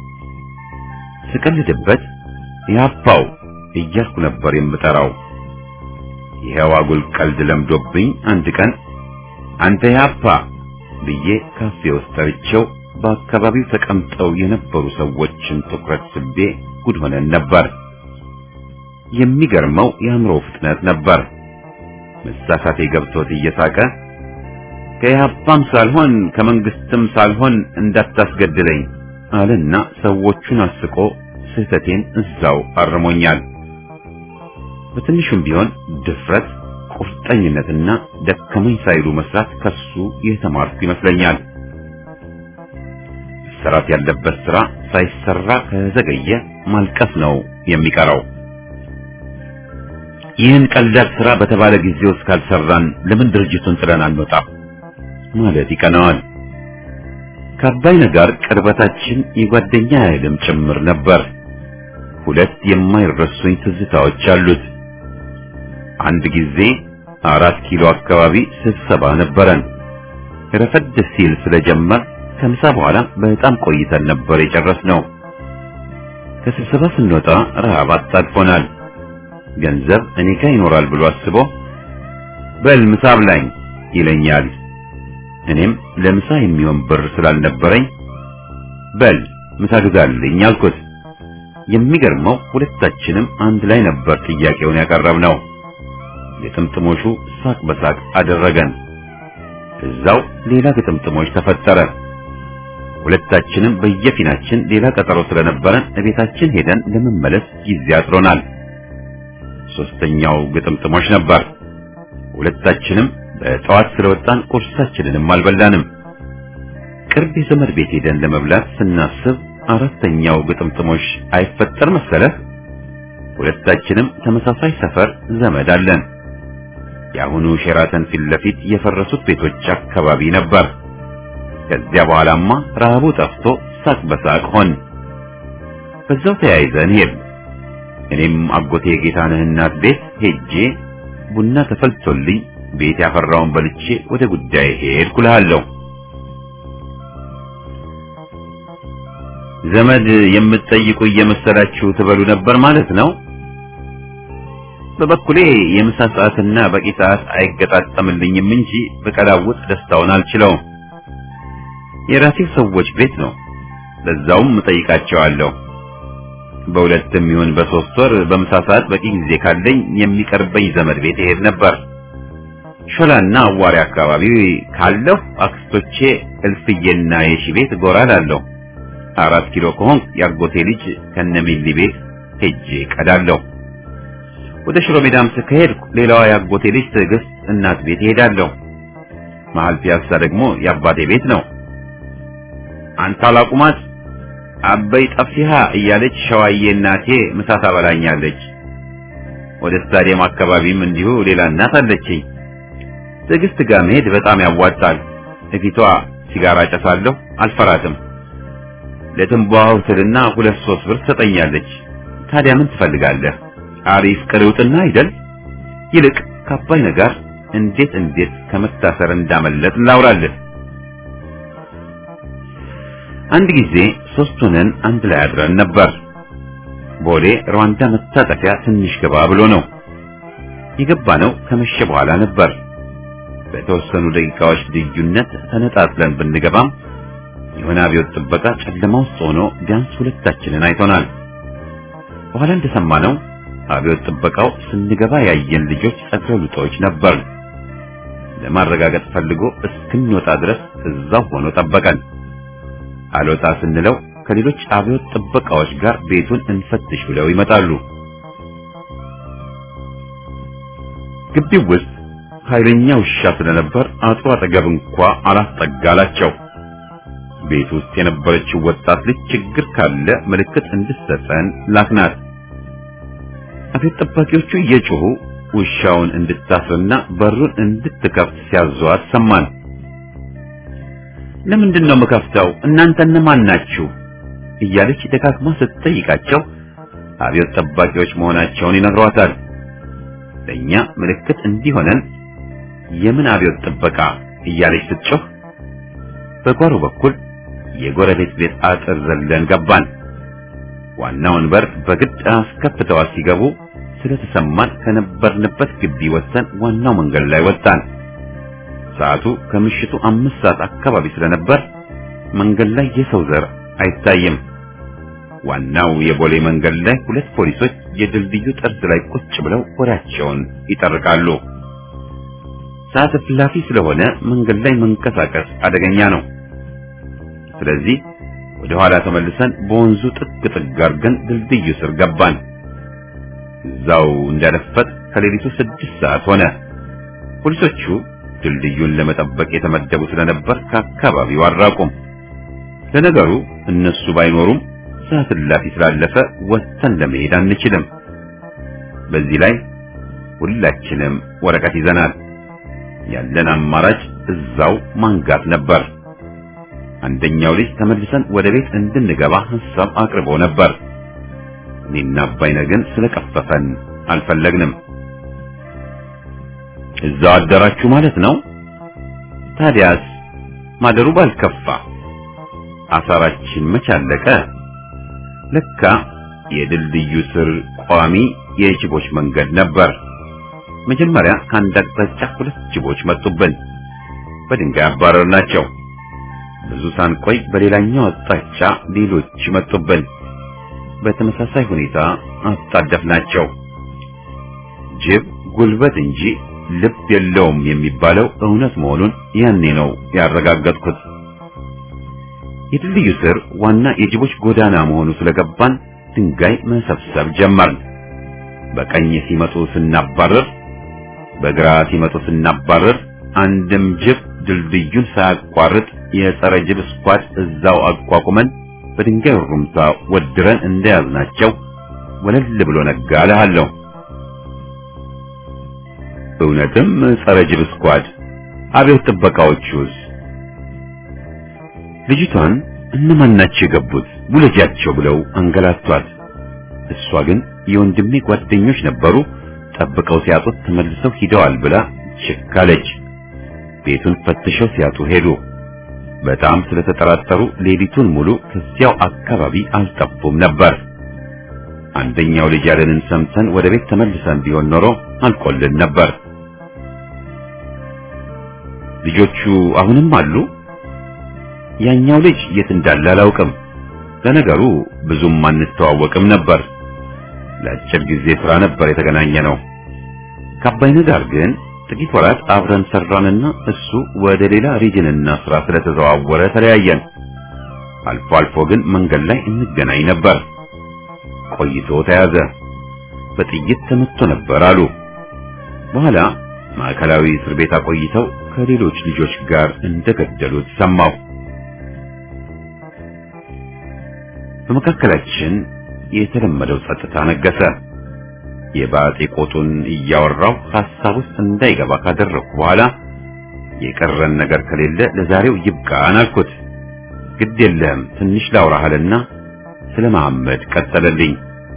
ስቀልድበት ኢህአፓው እያልኩ ነበር የምጠራው። ይሄው አጉል ቀልድ ለምዶብኝ አንድ ቀን አንተ ኢህአፓ ብዬ ካፌ ውስጥ ጠርቼው በአካባቢው ተቀምጠው የነበሩ ሰዎችን ትኩረት ስቤ ጉድ ሆነን ነበር። የሚገርመው የአእምሮ ፍጥነት ነበር። መሳሳቴ ገብቶት እየሳቀ ከኢህአፓም ሳልሆን ከመንግስትም ሳልሆን እንዳታስገድለኝ አለና ሰዎቹን አስቆ ስህተቴን እዛው አርሞኛል። በትንሹም ቢሆን ድፍረት፣ ቁርጠኝነትና ደከመኝ ሳይሉ መስራት ከሱ የተማርኩ ይመስለኛል። መሰራት ያለበት ስራ ሳይሰራ ከዘገየ ማልቀስ ነው የሚቀረው። ይህን ቀላል ስራ በተባለ ጊዜ ውስጥ ካልሰራን ለምን ድርጅቱን ጥለን አንወጣም ማለት ይቀናዋል። ከአባይነህ ጋር ቅርበታችን የጓደኛ ያህልም ጭምር ነበር። ሁለት የማይረሱኝ ትዝታዎች አሉት። አንድ ጊዜ አራት ኪሎ አካባቢ ስብሰባ ነበረን። ረፈድ ሲል ስለጀመር ከምሳ በኋላ በጣም ቆይተን ነበር የጨረስነው። ከስብሰባ ስንወጣ ረሃብ አጣድፎናል። ገንዘብ እኔ ጋር ይኖራል ብሎ አስቦ በል ምሳ ብላኝ ይለኛል። እኔም ለምሳ የሚሆን ብር ስላልነበረኝ በል ምሳ ግዛልኝ አልኩት። የሚገርመው ሁለታችንም አንድ ላይ ነበር ጥያቄውን ያቀረብነው። የጥምጥሞሹ ሳቅ በሳቅ አደረገን። እዛው ሌላ ግጥምጥሞች ተፈጠረ። ሁለታችንም በየፊናችን ሌላ ቀጠሮ ስለነበረን እቤታችን ሄደን ለመመለስ ጊዜ አጥሮናል። ሶስተኛው ግጥምጥሞች ነበር። ሁለታችንም በጠዋት ስለወጣን ቁርሳችንንም አልበላንም። ቅርብ የዘመድ ቤት ሄደን ለመብላት ስናስብ አራተኛው ግጥምጥሞች አይፈጠር መሰለህ። ሁለታችንም ተመሳሳይ ሰፈር ዘመድ አለን። የአሁኑ ሼራተን ፊት ለፊት የፈረሱት ቤቶች አካባቢ ነበር። ከዚያ በኋላማ ረሃቡ ጠፍቶ ሳቅ በሳቅ ሆን። በዛው ተያይዘን ሄድ እኔም አጎቴ ጌታነህ እናት ቤት ሄጄ ቡና ተፈልቶልኝ ቤት ያፈራውን በልቼ ወደ ጉዳይ ሄድኩ እልሃለሁ። ዘመድ የምትጠይቁ እየመሰላችሁ ትበሉ ነበር ማለት ነው። በበኩሌ የምሳ ሰዓትና በቂ ሰዓት አይገጣጠምልኝም እንጂ በቀላውጥ ደስታውን አልችለውም። የራሴው ሰዎች ቤት ነው፣ ለዛውም እጠይቃቸዋለሁ። በሁለትም ይሁን በሶስት ወር በምሳ ሰዓት በቂ ጊዜ ካለኝ የሚቀርበኝ ዘመድ ቤት ይሄድ ነበር። ሾላና አዋሪ አካባቢ ካለሁ አክስቶቼ እልፍዬና የሺ ቤት ጎራ ላለሁ። አራት ኪሎ ከሆንክ የአጎቴ ልጅ ከነሚሊ ቤት ሄጄ ቀዳለሁ። ወደ ሽሮ ሜዳም ስከሄድኩ ሌላዋ የአጎቴ ልጅ ትዕግስት እናት ቤት እሄዳለሁ። መሀል ፒያሳ ደግሞ የአባቴ ቤት ነው። አንተ አላቁማት አበይ ጠፊሃ እያለች ሸዋዬ እናቴ ምሳ ታበላኛለች። ወደ ስታዲየም አካባቢም እንዲሁ ሌላ እናት አለችኝ። ትዕግስት ጋር መሄድ በጣም ያዋጣል። እፊቷ ሲጋራ ጨሳለሁ፣ አልፈራትም። ለትንባሆ ትልና ሁለት ሶስት ብር ትሰጠኛለች። ታዲያ ምን ትፈልጋለህ? አሪፍ ቅርውጥና አይደል? ይልቅ ከአባይ ነገር እንዴት እንዴት ከመታሰር እንዳመለጥ ላውራልህ። አንድ ጊዜ ሶስት ሆነን አንድ ላይ አድረን ነበር። ቦሌ ሩዋንዳ መታጠፊያ ትንሽ ገባ ብሎ ነው የገባነው። ከመሸ በኋላ ነበር። በተወሰኑ ደቂቃዎች ልዩነት ተነጣጥለን ብንገባም የሆነ አብዮት ጥበቃ ጨለማ ውስጥ ሆኖ ቢያንስ ሁለታችንን አይቶናል። በኋላ እንደሰማነው አብዮት ጥበቃው ስንገባ ያየን ልጆች ጸጉረ ልጦች ነበር። ለማረጋገጥ ፈልጎ እስክንወጣ ድረስ እዛው ሆኖ ጠበቀን። አልወጣ ስንለው ከሌሎች አብዮት ጥበቃዎች ጋር ቤቱን እንፈትሽ ብለው ይመጣሉ። ግቢው ውስጥ ኃይለኛ ውሻ ስለነበር አጥሩ አጠገብ እንኳ አላስጠጋላቸው። ቤት ውስጥ የነበረችው ወጣት ልጅ ችግር ካለ ምልክት እንድትሰጠን ላክናት። አብዮት ጠባቂዎቹ እየጮሁ ውሻውን እንድታስርና በሩን እንድትከፍት ሲያዟት ሰማን። ለምንድን ነው የምከፍተው? እናንተ እነማን ናችሁ? እያለች ደጋግማ ስትጠይቃቸው አብዮት ጠባቂዎች መሆናቸውን ይነግሯታል። ለእኛ ምልክት እንዲሆነን የምን አብዮት ጥበቃ እያለች ስትጮህ በጓሮ በኩል የጎረቤት ቤት አጥር ዘለን ገባን። ዋናውን በር በግድ አስከፍተዋት ሲገቡ ስለተሰማን ከነበርንበት ግቢ ወጥተን ዋናው መንገድ ላይ ወጣን። ሰዓቱ ከምሽቱ አምስት ሰዓት አካባቢ ስለነበር መንገድ ላይ የሰው ዘር አይታይም። ዋናው የቦሌ መንገድ ላይ ሁለት ፖሊሶች የድልድዩ ጠርዝ ላይ ቁጭ ብለው ወሬያቸውን ይጠርቃሉ። ሰዓት እላፊ ስለሆነ መንገድ ላይ መንቀሳቀስ አደገኛ ነው። ስለዚህ ወደ ኋላ ተመልሰን በወንዙ ጥግ ጥግ አድርገን ድልድዩ ስር ገባን። እዛው እንዳለፈት ከሌሊቱ ስድስት ሰዓት ሆነ። ፖሊሶቹ ድልድዩን ለመጠበቅ የተመደቡ ስለነበር ከአካባቢው አራቁም። ለነገሩ እነሱ ባይኖሩም ሰዓት እላፊ ስላለፈ ወጥተን ለመሄድ አንችልም። በዚህ ላይ ሁላችንም ወረቀት ይዘናል። ያለን አማራጭ እዛው ማንጋት ነበር። አንደኛው ልጅ ተመልሰን ወደ ቤት እንድንገባ ሐሳብ አቅርቦ ነበር። እኔና አባይነ ግን ስለቀፈፈን አልፈለግንም። እዛው አደራችሁ ማለት ነው? ታዲያስ ማደሩ ባልከፋ አሳራችን መች አለቀ? ለካ የድልድዩ ስር ቋሚ የጅቦች መንገድ ነበር። መጀመሪያ ከአንድ አቅጣጫ ሁለት ጅቦች መጡብን። በድንጋይ አባረርናቸው። ብዙ ሳንቆይ በሌላኛው አቅጣጫ ሌሎች መጡብን። በተመሳሳይ ሁኔታ አጣደፍናቸው። ጅብ ጉልበት እንጂ ልብ የለውም የሚባለው እውነት መሆኑን ያኔ ነው ያረጋገጥኩት። የድልድዩ ስር ዋና የጅቦች ጎዳና መሆኑ ስለገባን ድንጋይ መሰብሰብ ጀመርን። በቀኝ ሲመጡ ስናባረር፣ በግራ ሲመጡ ስናባረር አንድም ጅብ ድልድዩን ሳያቋርጥ የጸረ ጅብ ስኳድ እዛው አቋቁመን በድንጋይ ሩምታ ወድረን እንደያዝናቸው ወለል ብሎ ነጋ እልሃለሁ። እውነትም ጸረ ጅብ ስኳድ። አብዮት ጥበቃዎቹስ? ልጅቷን እነማን ናቸው የገቡት ውለጃቸው ብለው አንገላቷት። እሷ ግን የወንድሜ ጓደኞች ነበሩ፣ ጠብቀው ሲያጡት ተመልሰው ሂደዋል ብላ ችክ አለች። ቤቱን ፈትሸው ሲያጡ ሄዱ። በጣም ስለተጠራጠሩ ሌሊቱን ሙሉ ከዚያው አካባቢ አልጠፉም ነበር። አንደኛው ልጅ ያለንን ሰምተን ወደ ቤት ተመልሰን ቢሆን ኖሮ አልቆልን ነበር። ልጆቹ አሁንም አሉ? ያኛው ልጅ የት እንዳለ አላውቅም። ለነገሩ ብዙም አንተዋወቅም ነበር። ለአጭር ጊዜ ስራ ነበር የተገናኘ ነው። ከአባይነህ ጋር ግን ጥቂት ወራት አብረን ሰራንና እሱ ወደ ሌላ ሪጅንና ስራ ስለተዘዋወረ ተለያየን። አልፎ አልፎ ግን መንገድ ላይ እንገናኝ ነበር። ቆይቶ ተያዘ። በጥይት ተመቶ ነበር አሉ። በኋላ ማዕከላዊ እስር ቤት አቆይተው ከሌሎች ልጆች ጋር እንደገደሉት ሰማሁ። በመካከላችን የተለመደው ጸጥታ ነገሰ። የባጤ ቆጡን እያወራው ሐሳብ ውስጥ እንዳይገባ ካደረኩ በኋላ የቀረን ነገር ከሌለ ለዛሬው ይብቃን አልኩት። ግድ የለም ትንሽ ላውራሃልና ስለ መሐመድ ቀጠለልኝ።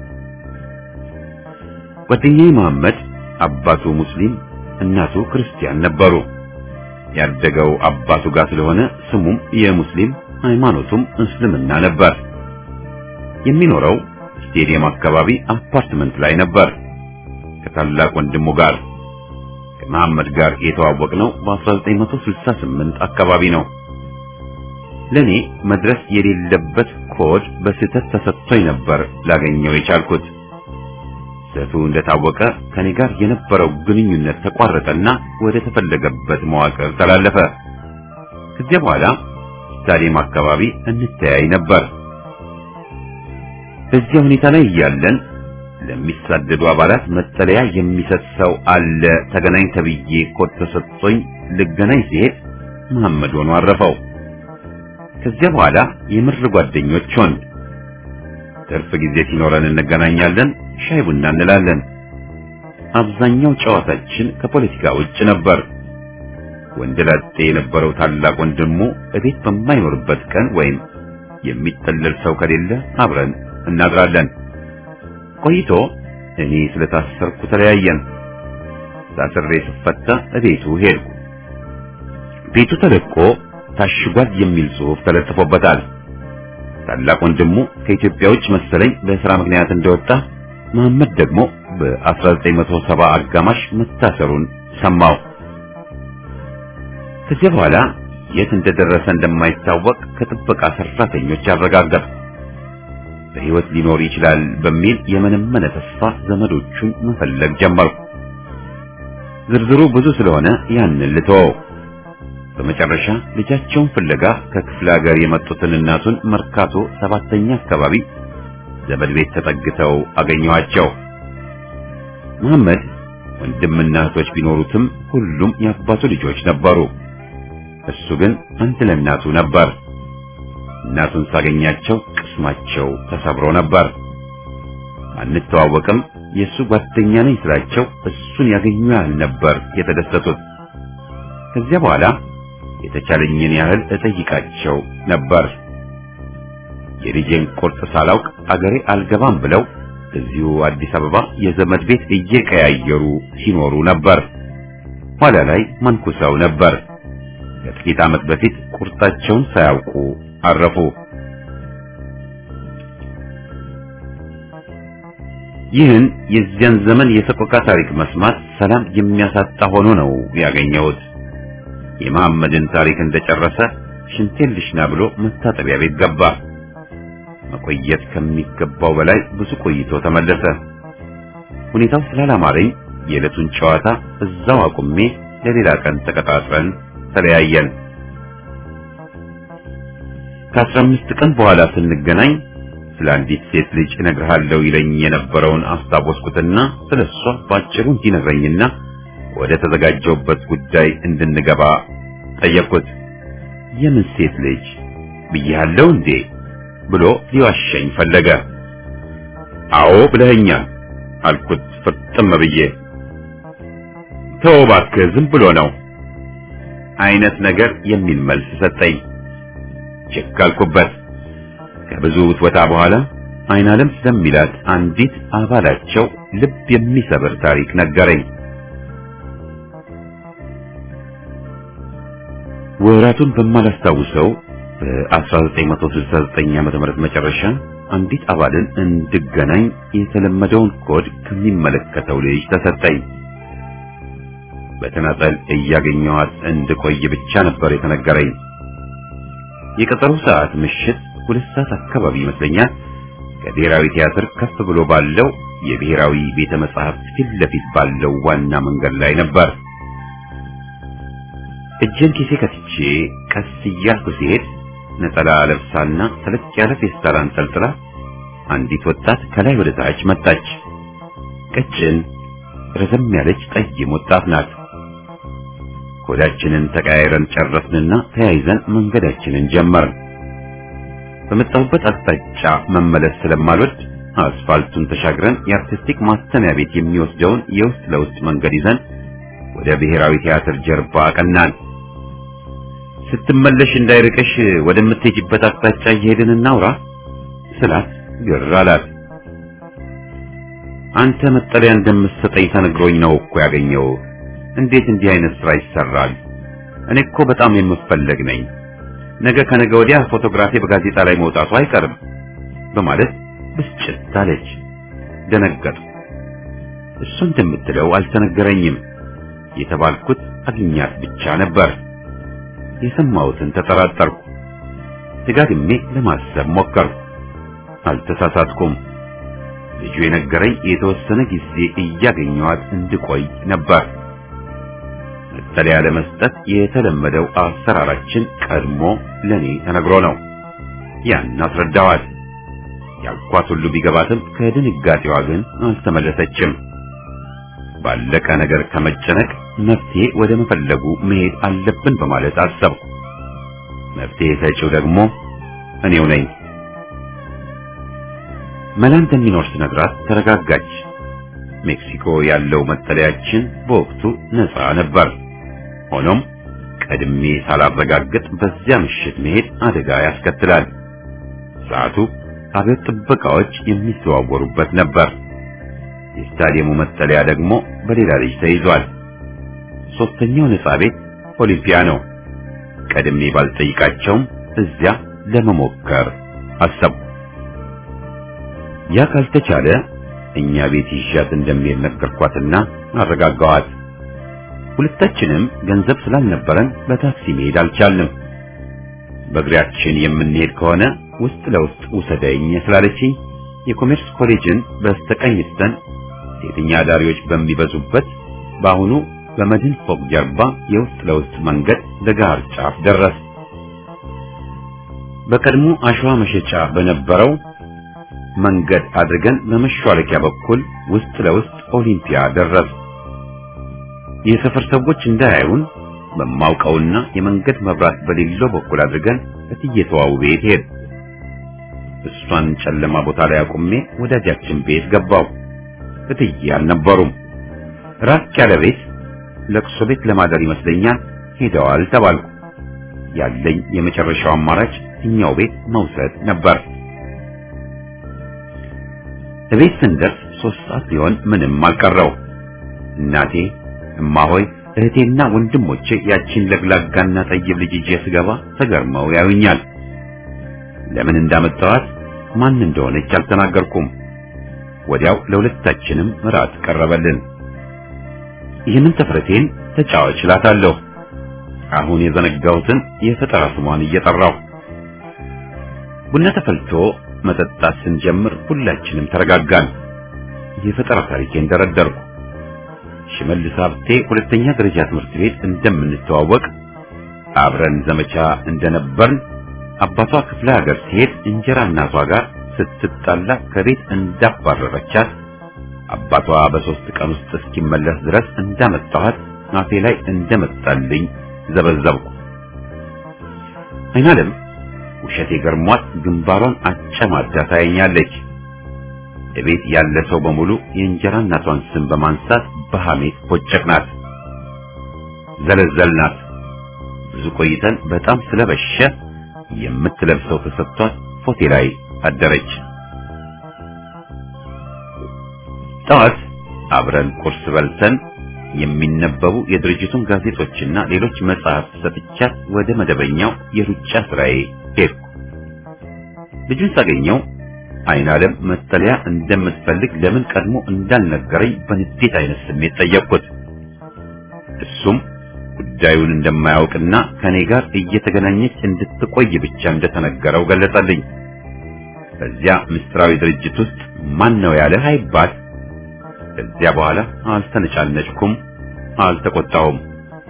ጓደኛዬ መሐመድ አባቱ ሙስሊም እናቱ ክርስቲያን ነበሩ። ያደገው አባቱ ጋር ስለሆነ ስሙም የሙስሊም ሃይማኖቱም እስልምና ነበር። የሚኖረው ስቴዲየም አካባቢ አፓርትመንት ላይ ነበር ከታላቅ ወንድሙ ጋር። ከመሐመድ ጋር የተዋወቅነው በ1968 አካባቢ ነው። ለኔ መድረስ የሌለበት ኮድ በስህተት ተሰጥቶኝ ነበር ላገኘው የቻልኩት። ስህተቱ እንደታወቀ ከኔ ጋር የነበረው ግንኙነት ተቋረጠና ወደ ተፈለገበት መዋቅር ተላለፈ። ከዚያ በኋላ ስታዲየም አካባቢ እንተያይ ነበር። በዚያ ሁኔታ ላይ እያለን ለሚሳደዱ አባላት መጠለያ የሚሰጥ ሰው አለ ተገናኝ ተብዬ ኮድ ተሰጥቶኝ ልገናኝ ሲሄድ መሐመድ ሆኖ አረፈው። ከዚያ በኋላ የምር ጓደኞች ሆን። ትርፍ ጊዜ ሲኖረን እንገናኛለን፣ ሻይ ቡና እንላለን። አብዛኛው ጨዋታችን ከፖለቲካ ውጭ ነበር። ወንደላጤ የነበረው ታላቅ ወንድሙ እቤት በማይኖርበት ቀን ወይም የሚጠለል ሰው ከሌለ አብረን እናድራለን። ቆይቶ እኔ ስለታሰርኩ ተለያየን። ታስሬ ስፈታ እቤቱ ሄድኩ። ቤቱ ተለቆ ታሽጓል የሚል ጽሑፍ ተለጥፎበታል። ታላቅ ወንድሙ ከኢትዮጵያ ውጭ መሰለኝ በስራ ምክንያት እንደወጣ፣ መሐመድ ደግሞ በ1970 አጋማሽ መታሰሩን ሰማው። ከዚያ በኋላ የት እንደደረሰ እንደማይታወቅ ከጥበቃ ሰራተኞች አረጋገጥ በሕይወት ሊኖር ይችላል በሚል የመነመነ ተስፋ ዘመዶቹን መፈለግ ጀመርኩ። ዝርዝሩ ብዙ ስለሆነ ያንን ልተወው። በመጨረሻ ልጃቸውን ፍለጋ ከክፍለ ሀገር የመጡትን እናቱን መርካቶ ሰባተኛ አካባቢ ዘመድ ቤት ተጠግተው አገኘኋቸው። መሐመድ ወንድምና እህቶች ቢኖሩትም ሁሉም የአባቱ ልጆች ነበሩ። እሱ ግን አንድ ለእናቱ ነበር። እናቱን ሳገኛቸው ቅስማቸው ተሰብሮ ነበር። አንተዋወቅም፣ የእሱ ጓደኛ ነኝ ስላቸው እሱን ያገኙ ያህል ነበር የተደሰቱት። ከዚያ በኋላ የተቻለኝን ያህል እጠይቃቸው ነበር። የልጄን ቁርጥ ሳላውቅ አገሬ አልገባም ብለው እዚሁ አዲስ አበባ የዘመድ ቤት እየቀያየሩ ሲኖሩ ነበር። ኋላ ላይ መንኩሰው ነበር። ከጥቂት ዓመት በፊት ቁርጣቸውን ሳያውቁ አረፉ። ይህን የዚያን ዘመን የሰቆቃ ታሪክ መስማት ሰላም የሚያሳጣ ሆኖ ነው ያገኘሁት። የመሐመድን ታሪክ እንደጨረሰ ሽንቴን ልሽና ብሎ መታጠቢያ ቤት ገባ። መቆየት ከሚገባው በላይ ብዙ ቆይቶ ተመለሰ። ሁኔታው ስላላማረኝ የዕለቱን ጨዋታ እዛው አቁሜ ለሌላ ቀን ተቀጣጥረን ተለያየን። ከአስራ አምስት ቀን በኋላ ስንገናኝ ስለ አንዲት ሴት ልጅ እነግርሃለሁ ይለኝ የነበረውን አስታወስኩትና ስለ እሷ ባጭሩ እንዲነግረኝና ወደ ተዘጋጀውበት ጉዳይ እንድንገባ ጠየቅኩት። የምን ሴት ልጅ ብያለሁ እንዴ ብሎ ሊዋሸኝ ፈለገ። አዎ ብለኸኛል አልኩት ፍጥም ብዬ። ተው እባክህ ዝም ብሎ ነው አይነት ነገር የሚል መልስ ሰጠኝ። ችክ አልኩበት። ከብዙ ውትወታ በኋላ አይናለም ስለሚላት አንዲት አባላቸው ልብ የሚሰብር ታሪክ ነገረኝ። ወራቱን በማላስታውሰው በ1969 ዓመተ ምህረት መጨረሻ አንዲት አባልን እንድገናኝ የተለመደውን ኮድ ከሚመለከተው ልጅ ተሰጠኝ። በተናጠል እያገኘኋት እንድቆይ ብቻ ነበር የተነገረኝ። የቀጠሮ ሰዓት ምሽት ሁለት ሰዓት አካባቢ ይመስለኛል። ከብሔራዊ ቲያትር ከፍ ብሎ ባለው የብሔራዊ ቤተ መጻሕፍት ፊት ለፊት ባለው ዋና መንገድ ላይ ነበር። እጄን ኪሴ ከትቼ ቀስ እያልኩ ሲሄድ ነጠላ ለብሳና ተለቅ ያለ ፌስታል አንጠልጥላ አንዲት ወጣት ከላይ ወደ ታች መጣች። ቀጭን ረዘም ያለች ጠይም ወጣት ናት። ኮዳችንን ተቀያይረን ጨረስንና ተያይዘን መንገዳችንን ጀመርን። በመጣሁበት አቅጣጫ መመለስ ስለማልወድ አስፋልቱን ተሻግረን የአርቲስቲክ ማስተሚያ ቤት የሚወስደውን የውስጥ ለውስጥ መንገድ ይዘን ወደ ብሔራዊ ቲያትር ጀርባ አቀናን። ስትመለሽ እንዳይርቅሽ ወደምትሄጂበት አቅጣጫ እየሄድን እናውራ ስላት ግር አላት። አንተ መጠለያ እንደምትሰጠኝ ተነግሮኝ ነው እኮ ያገኘው። እንዴት እንዲህ አይነት ስራ ይሰራል? እኔ እኮ በጣም የምፈለግ ነኝ። ነገ ከነገ ወዲያ ፎቶግራፊ በጋዜጣ ላይ መውጣቱ አይቀርም በማለት ብስጭት አለች። ደነገጥኩ። እሱ እንደምትለው አልተነገረኝም። የተባልኩት አግኛት ብቻ ነበር። የሰማሁትን ተጠራጠርኩ። ደጋግሜ ለማሰብ ሞከርኩ። አልተሳሳትኩም። ልጁ የነገረኝ የተወሰነ ጊዜ እያገኘኋት እንድቆይ ነበር። መጠለያ ለመስጠት የተለመደው አሰራራችን ቀድሞ ለኔ ተነግሮ ነው። ያን አስረዳዋት። ያልኳት ሁሉ ቢገባትም ከድንጋጤዋ ግን አልተመለሰችም። ባለቀ ነገር ከመጨነቅ መፍትሄ ወደ መፈለጉ መሄድ አለብን በማለት አሰብኩ። መፍትሄ ሰጪው ደግሞ እኔው ነኝ። መላ እንደሚኖር ስነግራት ተረጋጋች። ሜክሲኮ ያለው መጠለያችን በወቅቱ ነፃ ነበር። ሆኖም ቀድሜ ሳላረጋግጥ በዚያ ምሽት መሄድ አደጋ ያስከትላል። ሰዓቱ አብዮት ጥበቃዎች የሚዘዋወሩበት ነበር። የስታዲየሙ መጠለያ ደግሞ በሌላ ልጅ ተይዟል። ሶስተኛው ነፃ ቤት ኦሊምፒያ ነው። ቀድሜ ባልጠይቃቸውም እዚያ ለመሞከር አሰብኩ። ያ ካልተቻለ እኛ ቤት ይዣት እንደሚሄድ ነገርኳትና አረጋጋዋት። ሁለታችንም ገንዘብ ስላልነበረን በታክሲ መሄድ አልቻልንም። በእግሪያችን የምንሄድ ከሆነ ውስጥ ለውስጥ ውሰደኝ ስላለችኝ የኮሜርስ ኮሌጅን በስተቀኝ ስተን ሴተኛ አዳሪዎች በሚበዙበት በአሁኑ በመድን ፎቅ ጀርባ የውስጥ ለውስጥ መንገድ ለጋር ጫፍ ደረስ። በቀድሞ አሸዋ መሸጫ በነበረው መንገድ አድርገን በመሿለኪያ በኩል ውስጥ ለውስጥ ኦሊምፒያ ደረስ። የሰፈር ሰዎች እንዳያዩን በማውቀውና የመንገድ መብራት በሌለው በኩል አድርገን እትየተዋው ቤት ሄድ። እሷን ጨለማ ቦታ ላይ አቁሜ ወዳጃችን ቤት ገባው። እትዬ አልነበሩም። ራቅ ያለ ቤት ለቅሶ ቤት ለማደር ይመስለኛል ሄደዋል ተባልኩ። ያለኝ የመጨረሻው አማራጭ እኛው ቤት መውሰድ ነበር። እቤት ስንደርስ ሶስት ሰዓት ሊሆን ምንም አልቀረው። እናቴ፣ እማሆይ፣ እህቴና ወንድሞቼ ያቺን ለግላጋና ጠይብ ልጅ ይዤ ስገባ ተገርመው ያዩኛል። ለምን እንዳመጣኋት ማን እንደሆነች አልተናገርኩም። ወዲያው ለሁለታችንም እራት ቀረበልን። ይህንን ተፍረቴን ተጫዋች እላታለሁ። አሁን የዘነጋሁትን የፈጠራ ስሟን እየጠራሁ ቡና ተፈልቶ መጠጣት ስንጀምር ሁላችንም ተረጋጋን። የፈጠራ ታሪኬን ደረደርኩ። ሽመልስ ሀብቴ ሁለተኛ ደረጃ ትምህርት ቤት እንደምንተዋወቅ አብረን ዘመቻ እንደነበርን አባቷ ክፍለ ሀገር ሲሄድ እንጀራ እናቷ ጋር ስትጣላ ከቤት እንዳባረረቻት አባቷ በሶስት ቀን ውስጥ እስኪመለስ ድረስ እንዳመጣኋት አፌ ላይ እንደመጣልኝ ዘበዘብኩ። አይናለም ውሸቴ ገርሟት ግንባሯን አጨማዳ ታየኛለች። እቤት ያለ ሰው በሙሉ የእንጀራ እናቷን ስም በማንሳት በሐሜት ቦጨቅናት፣ ዘለዘልናት። ብዙ ቆይተን በጣም ስለበሸ የምትለብሰው ተሰጥቷት ፎቴ ላይ አደረች። ጠዋት አብረን ቁርስ በልተን የሚነበቡ የድርጅቱን ጋዜጦችና ሌሎች መጽሐፍት ሰጥቻት ወደ መደበኛው የሩጫ ስራዬ ሄድኩ። ልጁን ሳገኘው አይን ዓለም መጠለያ እንደምትፈልግ ለምን ቀድሞ እንዳልነገረኝ በንዴት አይነት ስሜት ጠየቅኩት። እሱም ጉዳዩን እንደማያውቅና ከኔ ጋር እየተገናኘች እንድትቆይ ብቻ እንደተነገረው ገለጸልኝ። በዚያ ምስጢራዊ ድርጅት ውስጥ ማን ነው ያለህ አይባል። ከዚያ በኋላ አልተነጫነጭኩም፣ አልተቆጣሁም።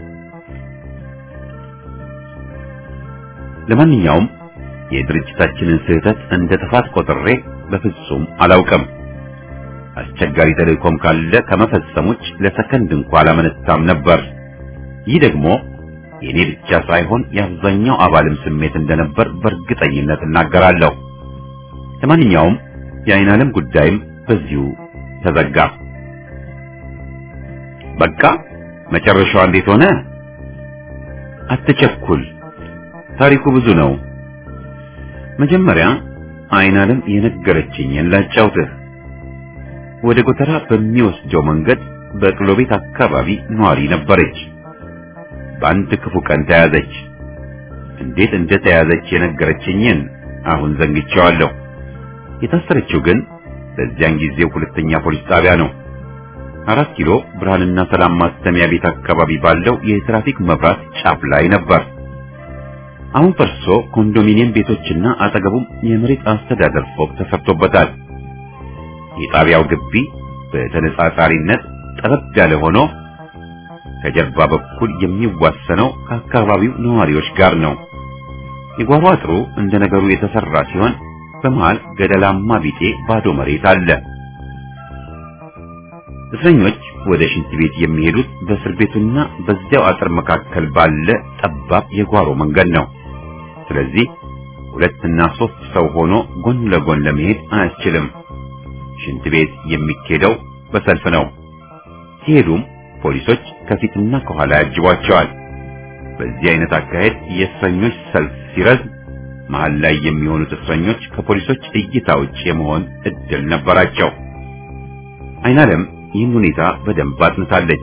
ለማንኛውም የድርጅታችንን ስህተት እንደ ጥፋት ቆጥሬ በፍጹም አላውቅም። አስቸጋሪ ተልእኮም ካለ ከመፈጸሞች ለሰከንድ እንኳ አላመነታም ነበር። ይህ ደግሞ የኔ ብቻ ሳይሆን የአብዛኛው አባልም ስሜት እንደነበር በእርግጠኝነት እናገራለሁ። ለማንኛውም የአይን ዓለም ጉዳይም በዚሁ ተዘጋ። በቃ መጨረሻዋ እንዴት ሆነ? አትቸኩል፣ ታሪኩ ብዙ ነው። መጀመሪያ አይን ዓለም የነገረችኝን ላጫውትህ። ወደ ጎተራ በሚወስደው መንገድ በቅሎ ቤት አካባቢ ኗሪ ነበረች። በአንድ ክፉ ቀን ተያዘች። እንዴት እንደተያዘች የነገረችኝን አሁን ዘንግቼዋለሁ። የታሰረችው ግን በዚያን ጊዜው ሁለተኛ ፖሊስ ጣቢያ ነው። አራት ኪሎ ብርሃንና ሰላም ማተሚያ ቤት አካባቢ ባለው የትራፊክ መብራት ጫፍ ላይ ነበር። አሁን ፈርሶ ኮንዶሚኒየም ቤቶችና አጠገቡም የመሬት አስተዳደር ፎቅ ተሰርቶበታል። የጣቢያው ግቢ በተነጻጻሪነት ጠበብ ያለ ሆኖ ከጀርባ በኩል የሚዋሰነው ከአካባቢው ነዋሪዎች ጋር ነው። የጓሮ አጥሩ እንደ ነገሩ የተሰራ ሲሆን በመሃል ገደላማ ቢጤ ባዶ መሬት አለ። እስረኞች ወደ ሽንት ቤት የሚሄዱት በእስር ቤቱና በዚያው አጥር መካከል ባለ ጠባብ የጓሮ መንገድ ነው። ስለዚህ ሁለትና ሶስት ሰው ሆኖ ጎን ለጎን ለመሄድ አያስችልም። ሽንት ቤት የሚኬደው በሰልፍ ነው። ሲሄዱም ፖሊሶች ከፊትና ከኋላ ያጅቧቸዋል። በዚህ አይነት አካሄድ የእስረኞች ሰልፍ ሲረዝም መሃል ላይ የሚሆኑት እስረኞች ከፖሊሶች እይታ ውጭ የመሆን እድል ነበራቸው። አይናለም ይህን ሁኔታ በደንብ አጥንታለች።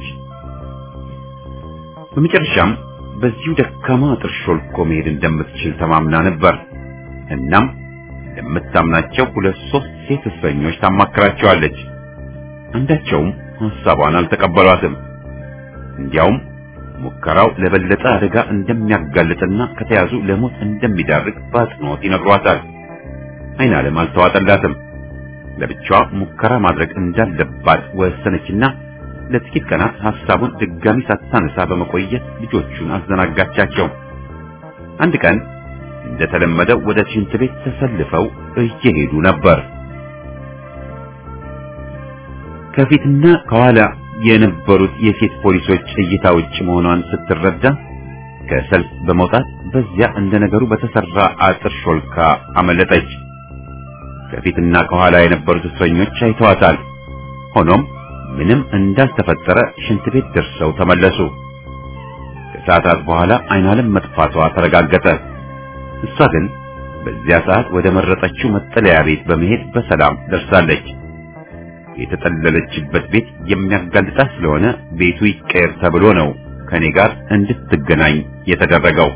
በመጨረሻም በዚሁ ደካማ አጥር ሾልኮ መሄድ እንደምትችል ተማምና ነበር። እናም ለምታምናቸው ሁለት ሶስት ሴት እስረኞች ታማክራቸዋለች። አንዳቸውም ሐሳቧን አልተቀበሏትም። እንዲያውም ሙከራው ለበለጠ አደጋ እንደሚያጋልጥና ከተያዙ ለሞት እንደሚዳርግ በአጽንኦት ይነግሯታል። አይናለም አልተዋጠላትም። ለብቻዋ ሙከራ ማድረግ እንዳለባት ወሰነችና ለጥቂት ቀናት ሐሳቡን ድጋሚ ሳታነሳ በመቆየት ልጆቹን አዘናጋቻቸው። አንድ ቀን እንደተለመደው ወደ ሽንት ቤት ተሰልፈው እየሄዱ ነበር። ከፊትና ከኋላ የነበሩት የሴት ፖሊሶች እይታ ውጭ መሆኗን ስትረዳ ከሰልፍ በመውጣት በዚያ እንደ ነገሩ በተሰራ አጥር ሾልካ አመለጠች። ከፊትና ከኋላ የነበሩት እስረኞች አይተዋታል። ሆኖም ምንም እንዳልተፈጠረ ሽንት ቤት ደርሰው ተመለሱ። ከሰዓታት በኋላ አይናለም መጥፋቷ ተረጋገጠ። እሷ ግን በዚያ ሰዓት ወደ መረጠችው መጠለያ ቤት በመሄድ በሰላም ደርሳለች። የተጠለለችበት ቤት የሚያጋልጣት ስለሆነ ቤቱ ይቀየር ተብሎ ነው ከኔ ጋር እንድትገናኝ የተደረገው።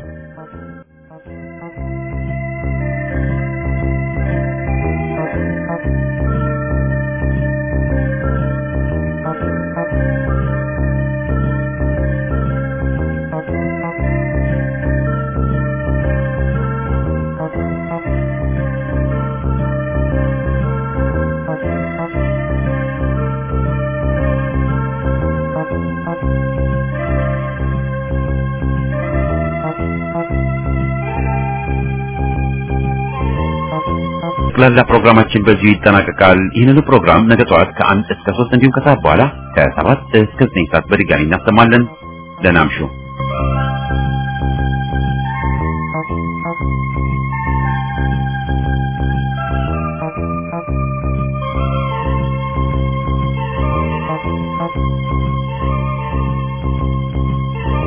ጠቅላላ ፕሮግራማችን በዚሁ ይጠናቀቃል። ይህንኑ ፕሮግራም ነገ ጠዋት ከአንድ እስከ ሶስት እንዲሁም ከሰዓት በኋላ ከሰባት እስከ ዘጠኝ ሰዓት በድጋሚ እናሰማለን። ደህና እምሹ።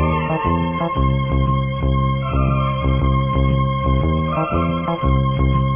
Thank you.